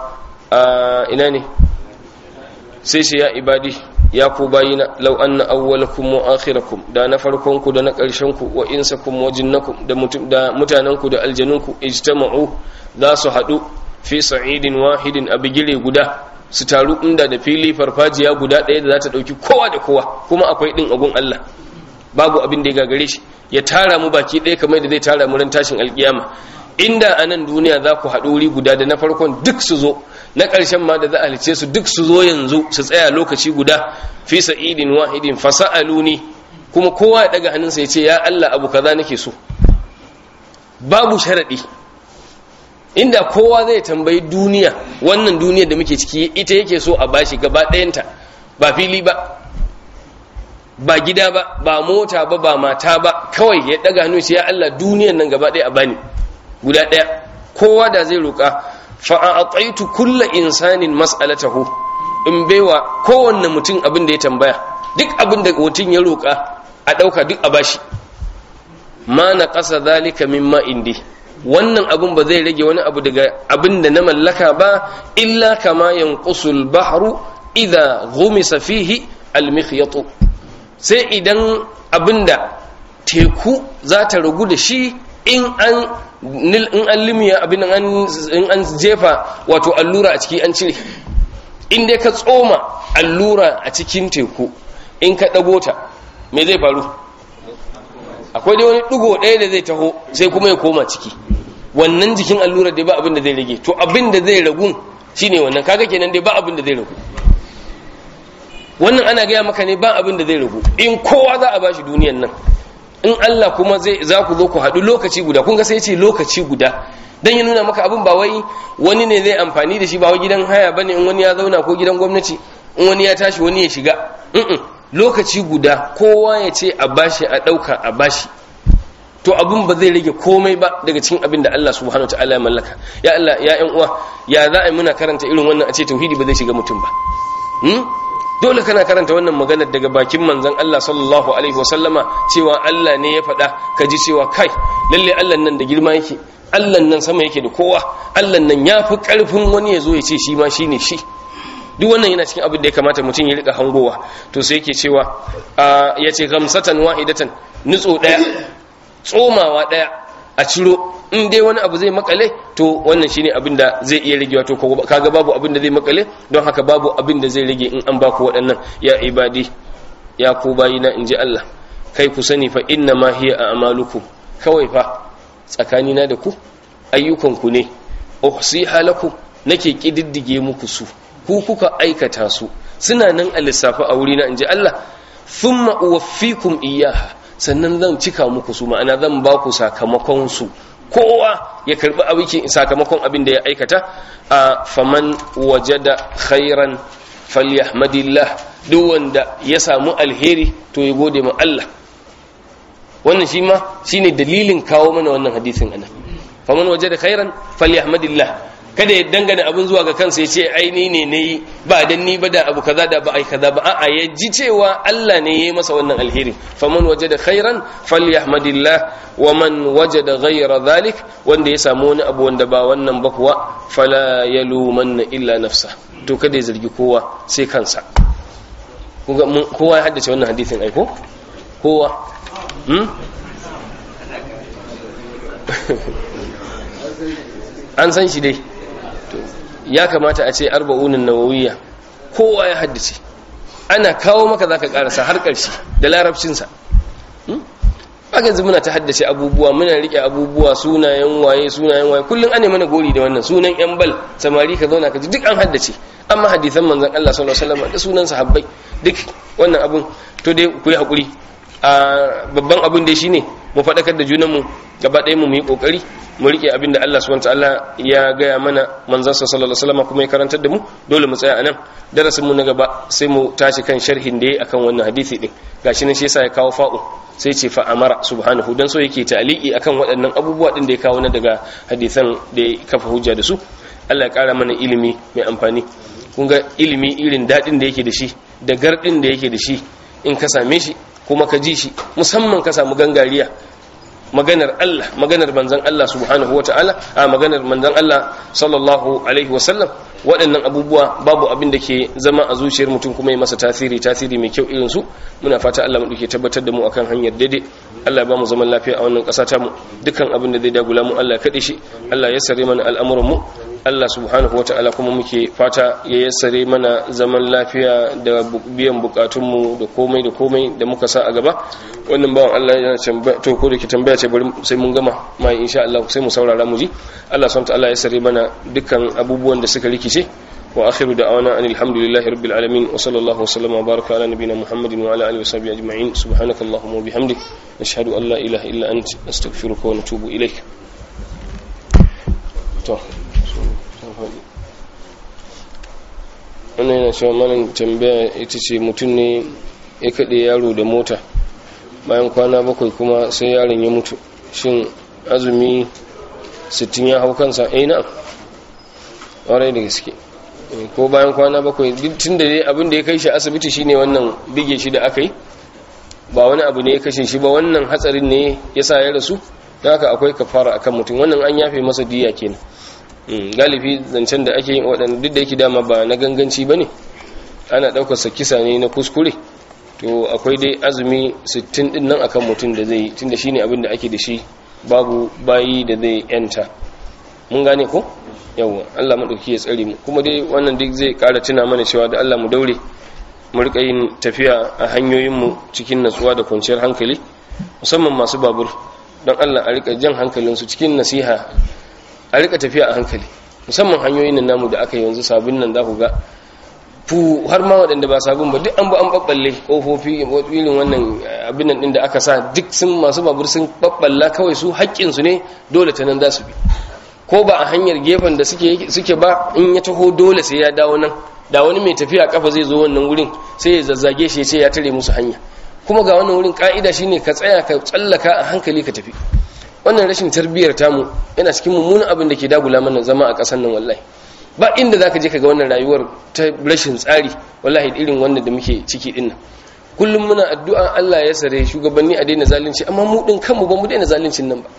ina ne sai shi ya ibadi ya ku bayina law anna awwalakum wa akhirakum da na farkon ku da na ƙarshen ku wa insakum wa jinnakum da mutum da mutanen ku da aljanun ku ijtama'u za su hadu fi sa'idin wahidin a bigire guda su taru inda da fili farfajiya guda ɗaya da za ta ɗauki kowa da kowa kuma akwai ɗin agun Allah babu abin da ya gagare shi ya tara mu baki ɗaya kamar da zai tara mu ran tashin alkiyama inda a nan duniya za ku haɗu wuri guda da na farkon duk su zo na ƙarshen ma da za a halice su duk su zo yanzu su tsaya lokaci guda fi sa'idin wahidin fasa'aluni kuma kowa ya daga hannunsa ya ce ya Allah abu kaza nake so babu sharadi inda kowa zai tambayi duniya wannan duniya da muke ciki ita yake so a bashi gaba ɗayanta ba fili ba ba gida ba ba mota ba ba mata ba kawai ya daga hannu ya Allah duniyan nan gaba ɗaya a bani guda ɗaya kowa da zai roƙa fa'aƙaitu kulla insanin mas'alatahu in baiwa kowanne mutum abin da ya tambaya duk abin da mutum ya roƙa a ɗauka duk a bashi ma na ƙasa zalika mimma indi wannan abin ba zai rage wani abu daga abin da na mallaka ba illa kama yanqusul bahru idza ghumisa fihi almikhyatu sai idan abinda teku za ta ragu da shi in an in an limiya abin in an jefa wato allura a ciki an cire in dai ka tsoma allura a cikin teku in ka ɗago ta me zai faru akwai dai wani ɗigo ɗaya da zai taho sai kuma ya koma ciki wannan jikin allura dai ba abin da zai rage to abin da zai ragu shine wannan kaga kenan dai ba abin da zai ragu wannan ana gaya maka ne ba abin da zai ragu in kowa za a bashi duniyan nan in Allah kuma zai za ku zo ku haɗu lokaci guda kun ga sai ce lokaci guda dan ya nuna maka abin ba wai wani ne zai amfani da shi ba wai gidan haya bane in wani ya zauna ko gidan gwamnati in wani ya tashi wani ya shiga lokaci guda kowa ya ce a bashi a ɗauka a bashi to abin ba zai rage komai ba daga cikin abin da Allah subhanahu wa ta'ala ya mallaka ya Allah ya ƴan uwa ya za a yi muna karanta irin wannan a ce tauhidi ba zai shiga mutum ba dole kana karanta wannan maganar daga bakin manzon Allah sallallahu alaihi wasallama cewa Allah ne ya faɗa ka ji cewa kai lalle Allah nan da girma yake Allah nan sama yake da kowa Allah nan yafi karfin wani ya zo ya ce shi ma shine shi duk wannan yana cikin abin da ya kamata mutum ya rika hangowa to sai yake cewa ya ce gamsatan wahidatan nutso daya tsomawa daya a ciro in dai wani abu zai makale to wannan shine abin da zai iya ragewa to kaga babu abin da zai makale don haka babu abin da zai rage in an baku waɗannan ya ibadi ya ku bayina in ji Allah kai ku sani fa inna ma hiya a'malukum kawai fa tsakanina da ku ayyukanku ne uhsiha lakum nake kididdige muku su ku kuka aikata su suna nan a lissafi a wurina in ji Allah thumma uwaffikum iyyaha sannan zan cika muku su ma'ana zan ba ku sakamakon su kowa ya karbi abin sakamakon abin da ya aikata a faman wajada khairan falyahmadillah duk wanda ya samu alheri to ya gode ma Allah wannan shi ma shine dalilin kawo mana wannan hadisin anan faman wajada khairan falyahmadillah kada ya dangana abin zuwa ga kansa ya ce ai ni ne nayi ba dan ni ba da abu kaza da ba ai kaza ba a'a ya ji cewa Allah ne yayi masa wannan alheri faman wajada khairan falyahmadillah wa man wajada ghayra dhalik wanda ya samu wani abu wanda ba wannan ba kuwa fala yalumanna illa nafsa to kada ya zargi kowa sai kansa kowa ya haddace wannan hadisin ai ko kowa hmm? an san shi dai ya kamata a ce arba'unin nawawiyya kowa ya haddace ana kawo maka zaka karasa har karshe da larabcinsa aka yanzu muna ta haddace abubuwa muna rike abubuwa sunayen waye sunayen waye kullum ane mana gori da wannan sunan yan bal samari ka zauna ka ji duk an haddace amma hadisan manzon Allah sallallahu alaihi wasallam da sunan sahabbai duk wannan abun to dai ku yi hakuri a babban abin da shine mu faɗakar da junanmu gaba ɗaya mu yi kokari mu rike abin da Allah subhanahu wataala ya gaya mana manzon sa sallallahu alaihi wasallam kuma ya karantar da mu dole mu tsaya anan darasin mu na gaba sai mu tashi kan sharhin da yayi akan wannan hadisi din gashi nan shi yasa ya kawo fa'u sai ce fa amara subhanahu dan so yake ta'liqi akan waɗannan abubuwa din da ya kawo na daga hadisan da ya kafa hujja da su Allah ya kara mana ilimi mai amfani kun ga ilimi irin dadin da yake da shi da gardin da yake da shi in ka same shi kuma ka ji shi musamman ka samu gangariya maganar Allah maganar manzon Allah subhanahu wata'ala a maganar manzon Allah sallallahu alaihi wasallam waɗannan abubuwa babu abin da ke zama a zuciyar mutum kuma ya masa tasiri tasiri mai kyau irin su muna fata Allah mu tabbatar da mu akan hanyar daidai Allah ya ba mu zaman lafiya a wannan ƙasa ta mu dukkan abin da zai dagula mu Allah ya kaɗe shi Allah ya sare mana al'amuran mu Allah subhanahu wa ta'ala kuma muke fata ya yassare mana zaman lafiya da biyan bukatunmu da komai da komai da muka sa a gaba wannan bawan Allah yana tambaya to ko da ke tambaya ce bari sai mun gama mai insha Allah sai mu saurara mu ji Allah subhanahu wa ta'ala ya yassare mana dukkan abubuwan da suka rikice wa akhiru da'wana anil hamdulillahi rabbil alamin wa sallallahu wa sallama wa baraka ala nabiyyina muhammadin wa ala alihi wa sahbihi ajma'in subhanakallahumma wa bihamdik nashhadu an la ilaha illa anta astaghfiruka wa natubu ilaik to wannan yana cewa malam tambaya ita ce mutum ne ya kaɗe yaro da mota bayan kwana bakwai kuma sai yaron ya mutu shin azumi sittin ya hau kansa eh na ƙwarai da gaske ko bayan kwana bakwai tun da dai abin da ya kai shi asibiti shine wannan bige shi da aka yi ba wani abu ne ya kashe shi ba wannan hatsarin ne ya sa ya rasu da haka akwai kafara akan mutum wannan an yafe masa diya kenan galibi zancen da ake yin waɗanda duk da yake dama ba na ganganci ba ne ana ɗaukarsa kisa ne na kuskure to akwai dai azumi 60 ɗin nan akan mutum da zai tun da shi ne abin da ake da shi babu bayi da zai yanta mun gane ko yawon allah maɗauki ya tsare mu kuma dai wannan duk zai ƙara tuna mana cewa da allah mu daure mu riƙa yin tafiya a hanyoyinmu cikin natsuwa da kwanciyar hankali musamman masu babur don allah a riƙa jan hankalinsu cikin nasiha a rika tafiya a hankali musamman hanyoyin nan namu da aka yi yanzu sabon nan za ku ga fu har ma waɗanda ba sabon ba duk an ba an ɓaɓɓalle ƙofofi irin wannan abin nan ɗin da aka sa duk sun masu babur sun ɓaɓɓalla kawai su haƙƙinsu ne dole ta nan za su bi ko ba a hanyar gefen da suke ba in ya taho dole sai ya dawo nan da wani mai tafiya kafa zai zo wannan wurin sai ya zazzage shi ya ce ya tare musu hanya kuma ga wannan wurin ka'ida shine ka tsaya ka tsallaka a hankali ka tafi wannan rashin tarbiyyar tamu yana cikin mummunan abin da ke dagula mana zama a ƙasar nan wallahi ba inda zaka je kaga wannan rayuwar ta rashin tsari wallahi irin wannan da muke ciki din nan kullum muna addu'a Allah ya sare shugabanni a daina zalunci amma mu din kanmu ba mu daina zaluncin nan ba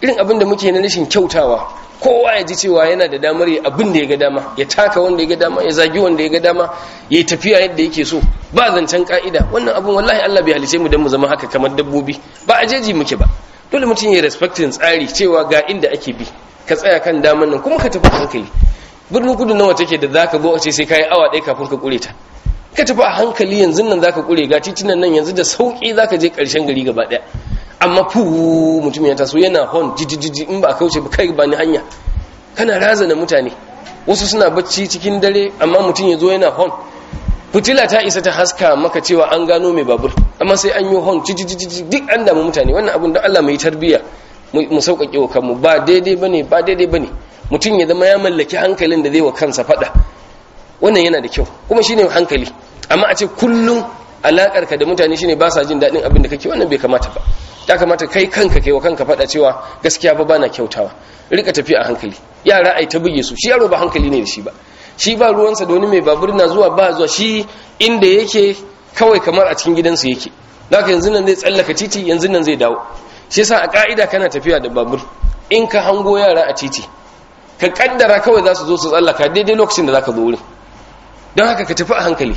irin abin da muke na rashin kyautawa kowa ya ji cewa yana da damar ya abin da ya ga dama ya taka wanda ya ga dama ya zagi wanda ya ga dama ya yi tafiya yadda yake so ba zancen ka'ida wannan abin wallahi Allah bai halice mu don mu zama haka kamar dabbobi ba a jeji muke ba dole mutum ya respectin tsari cewa ga inda ake bi ka tsaya kan daman nan kuma ka tafi hankali birnin kudu nawa take da zaka zo a ce sai kai awa ɗaya kafin ka kure ta ka tafi a hankali yanzu nan zaka kure ga titunan nan yanzu da sauki zaka je ƙarshen gari gaba ɗaya amma fu mutum ya taso yana hon jijijiji in ba a kauce ba kai ba ni hanya kana razana mutane wasu suna bacci cikin dare amma mutum ya zo yana hon fitila ta isa ta haska maka cewa an gano mai babur amma sai an yi hon jijijiji duk an damu mutane wannan abin da Allah mai tarbiyya mu sauƙaƙe wa kanmu ba daidai bane ba daidai bane mutum ya zama ya mallaki hankalin da zai wa kansa faɗa wannan yana da kyau kuma shine hankali amma a ce kullum alakar ka da mutane shine ba sa jin daɗin abin da kake wannan bai kamata ba ya kamata kai kanka kai wa kanka faɗa cewa gaskiya ba bana kyautawa rika tafi a hankali yara ai ta buge su shi yaro ba hankali ne da shi ba shi ba ruwansa da wani mai babur na zuwa ba zuwa shi inda yake kawai kamar a cikin gidansu yake zaka yanzu nan zai tsallaka titi yanzu nan zai dawo shi yasa a ka'ida kana tafiya da babur in ka hango yara a titi ka kaddara kawai za su zo su tsallaka daidai lokacin da za ka zo wurin don haka ka tafi a hankali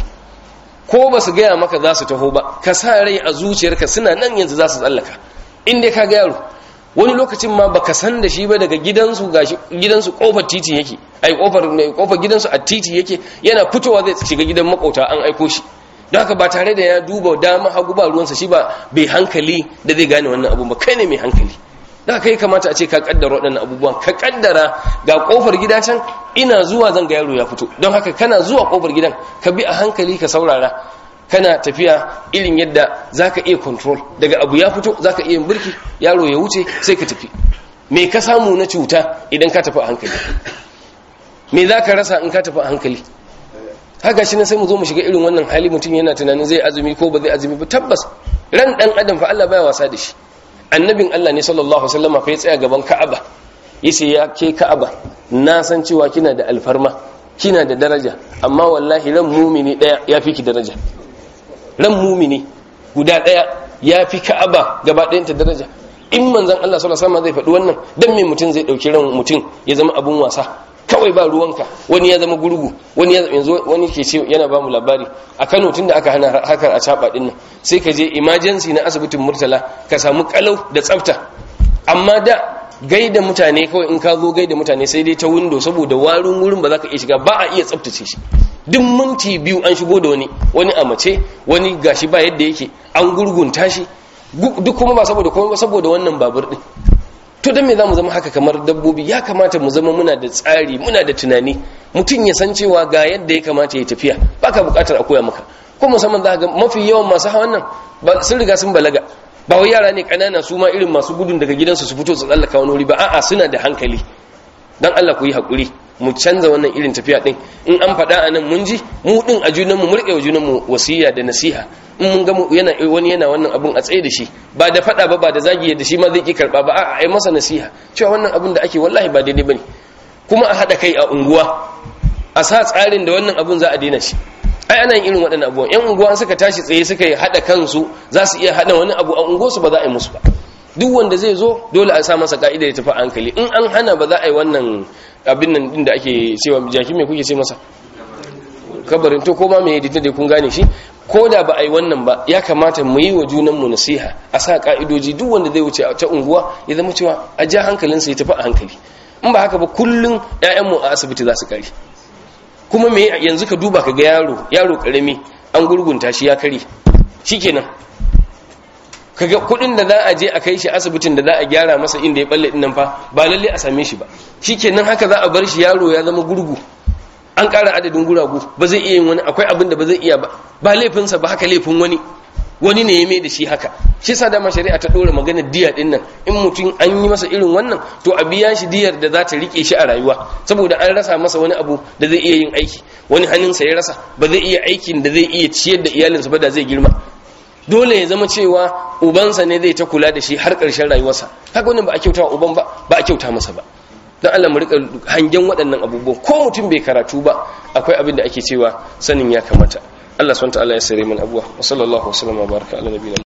ko ba su gaya maka za su taho ba ka sa rai a zuciyarka suna nan yanzu za su tsallaka in dai ka ga yaro wani lokacin ma baka san da shi ba daga gidansu gashi gidansu kofar titi yake ai kofar kofar gidansu a titi yake yana fitowa zai shiga gidan makauta an aiko shi don haka ba tare da ya duba dama hagu ba ruwansa shi ba bai hankali da zai gane wannan abu ba kai ne mai hankali da kai kamata a ce ka kaddara waɗannan abubuwan ka kaddara ga kofar gida can ina zuwa zan ga yaro ya fito don haka kana zuwa kofar gidan ka bi a hankali ka saurara kana tafiya irin yadda zaka iya control daga abu ya fito zaka iya birki yaro ya wuce sai ka tafi me ka samu na cuta idan ka tafi a hankali me zaka rasa in ka tafi a hankali haka shi ne sai mu zo mu shiga irin wannan hali mutum yana tunanin zai azumi ko ba zai azumi ba tabbas ran dan adam fa Allah baya wasa da shi annabin Allah ne sallallahu alaihi wasallam fa ya tsaya gaban Ka'aba yace ya ke Ka'aba na san cewa kina da alfarma kina da daraja amma wallahi ran mumini daya yafi ki daraja ran mumini guda daya yafi Ka'aba gaba ɗayan ta daraja in manzon Allah sallallahu alaihi wasallam zai faɗi wannan dan me mutum zai dauki ran mutum ya zama abun wasa kawai ba ruwanka wani ya zama gurgu wani yanzu wani ke ce yana ba mu labari a Kano tunda aka hana hakan a caba din nan sai ka je emergency na asibitin Murtala ka samu kalau da tsafta amma da gaida mutane kawai in ka zo gaida mutane sai dai ta window saboda warin wurin ba za ka iya shiga ba a iya tsaftace shi duk minti biyu an shigo da wani wani a mace wani gashi ba yadda yake an gurgunta shi duk kuma ba saboda kuma ba saboda wannan babur din to dan me zamu zama haka kamar dabbobi ya kamata mu zama muna da tsari muna da tunani mutum ya san cewa ga yadda ya kamata ya tafiya baka bukatar a koya maka ko musamman za ga mafi yawan masu hawan nan ba sun riga sun balaga ba wai yara ne kanana su ma irin masu gudun daga gidansu su fito su tsallaka wani wuri ba a'a suna da hankali dan Allah ku yi hakuri mu canza wannan irin tafiya din in an faɗa a nan mun ji mu din a junanmu mu riƙe wa junanmu wasiya da nasiha in mun ga yana wani yana wannan abun a tsaye da shi ba da faɗa ba ba da zagi da shi ma zai ki karɓa ba a'a ai masa nasiha cewa wannan abun da ake wallahi ba daidai bane kuma a haɗa kai a unguwa a sa tsarin da wannan abun za a daina shi ai ana yin irin waɗannan abubuwan yan unguwa suka tashi tsaye suka yi haɗa kansu za su iya haɗa wani abu a unguwarsu ba za a yi musu ba duk wanda zai zo dole a sa masa ka'ida ya tafi hankali in an hana ba za a yi wannan abin nan din da ake cewa jaki me kuke ce masa kabarin to ko ma me yadda da kun gane shi ko da ba a yi wannan ba ya kamata mu yi wa junanmu nasiha a sa ka'idoji duk wanda zai wuce ta unguwa ya zama cewa a ja hankalinsa ya tafi a hankali in ba haka ba kullum 'ya'yanmu a asibiti za su kare kuma me yanzu ka duba ka ga yaro yaro karami an gurgunta shi ya kare shikenan kaga kudin da za a je a kai shi asibitin da za a gyara masa inda ya balle dinnan fa ba lalle a same shi ba shikenan haka za a bar shi yaro ya zama gurgu an ƙara adadin guragu ba zai iya yin wani akwai abin da ba zai iya ba ba laifinsa ba haka laifin wani wani ne ya mai da shi haka shi sa dama shari'a ta ɗora magana diya ɗin nan in mutum an yi masa irin wannan to a biya shi diyar da za ta riƙe shi a rayuwa saboda an rasa masa wani abu da zai iya yin aiki wani hannunsa ya rasa ba zai iya aikin da zai iya ciyar da iyalinsa ba da zai girma dole ya zama cewa ubansa ne zai ta kula da shi har ƙarshen rayuwarsa haka wannan ba a kyauta wa uban ba ba a kyauta masa ba don Allah mu rika hangen waɗannan abubuwan ko mutum bai karatu ba akwai abin da ake cewa sanin ya kamata Allah subhanahu wa ta'ala ya sare mana abuwa wa sallallahu wa sallama baraka ala nabiyina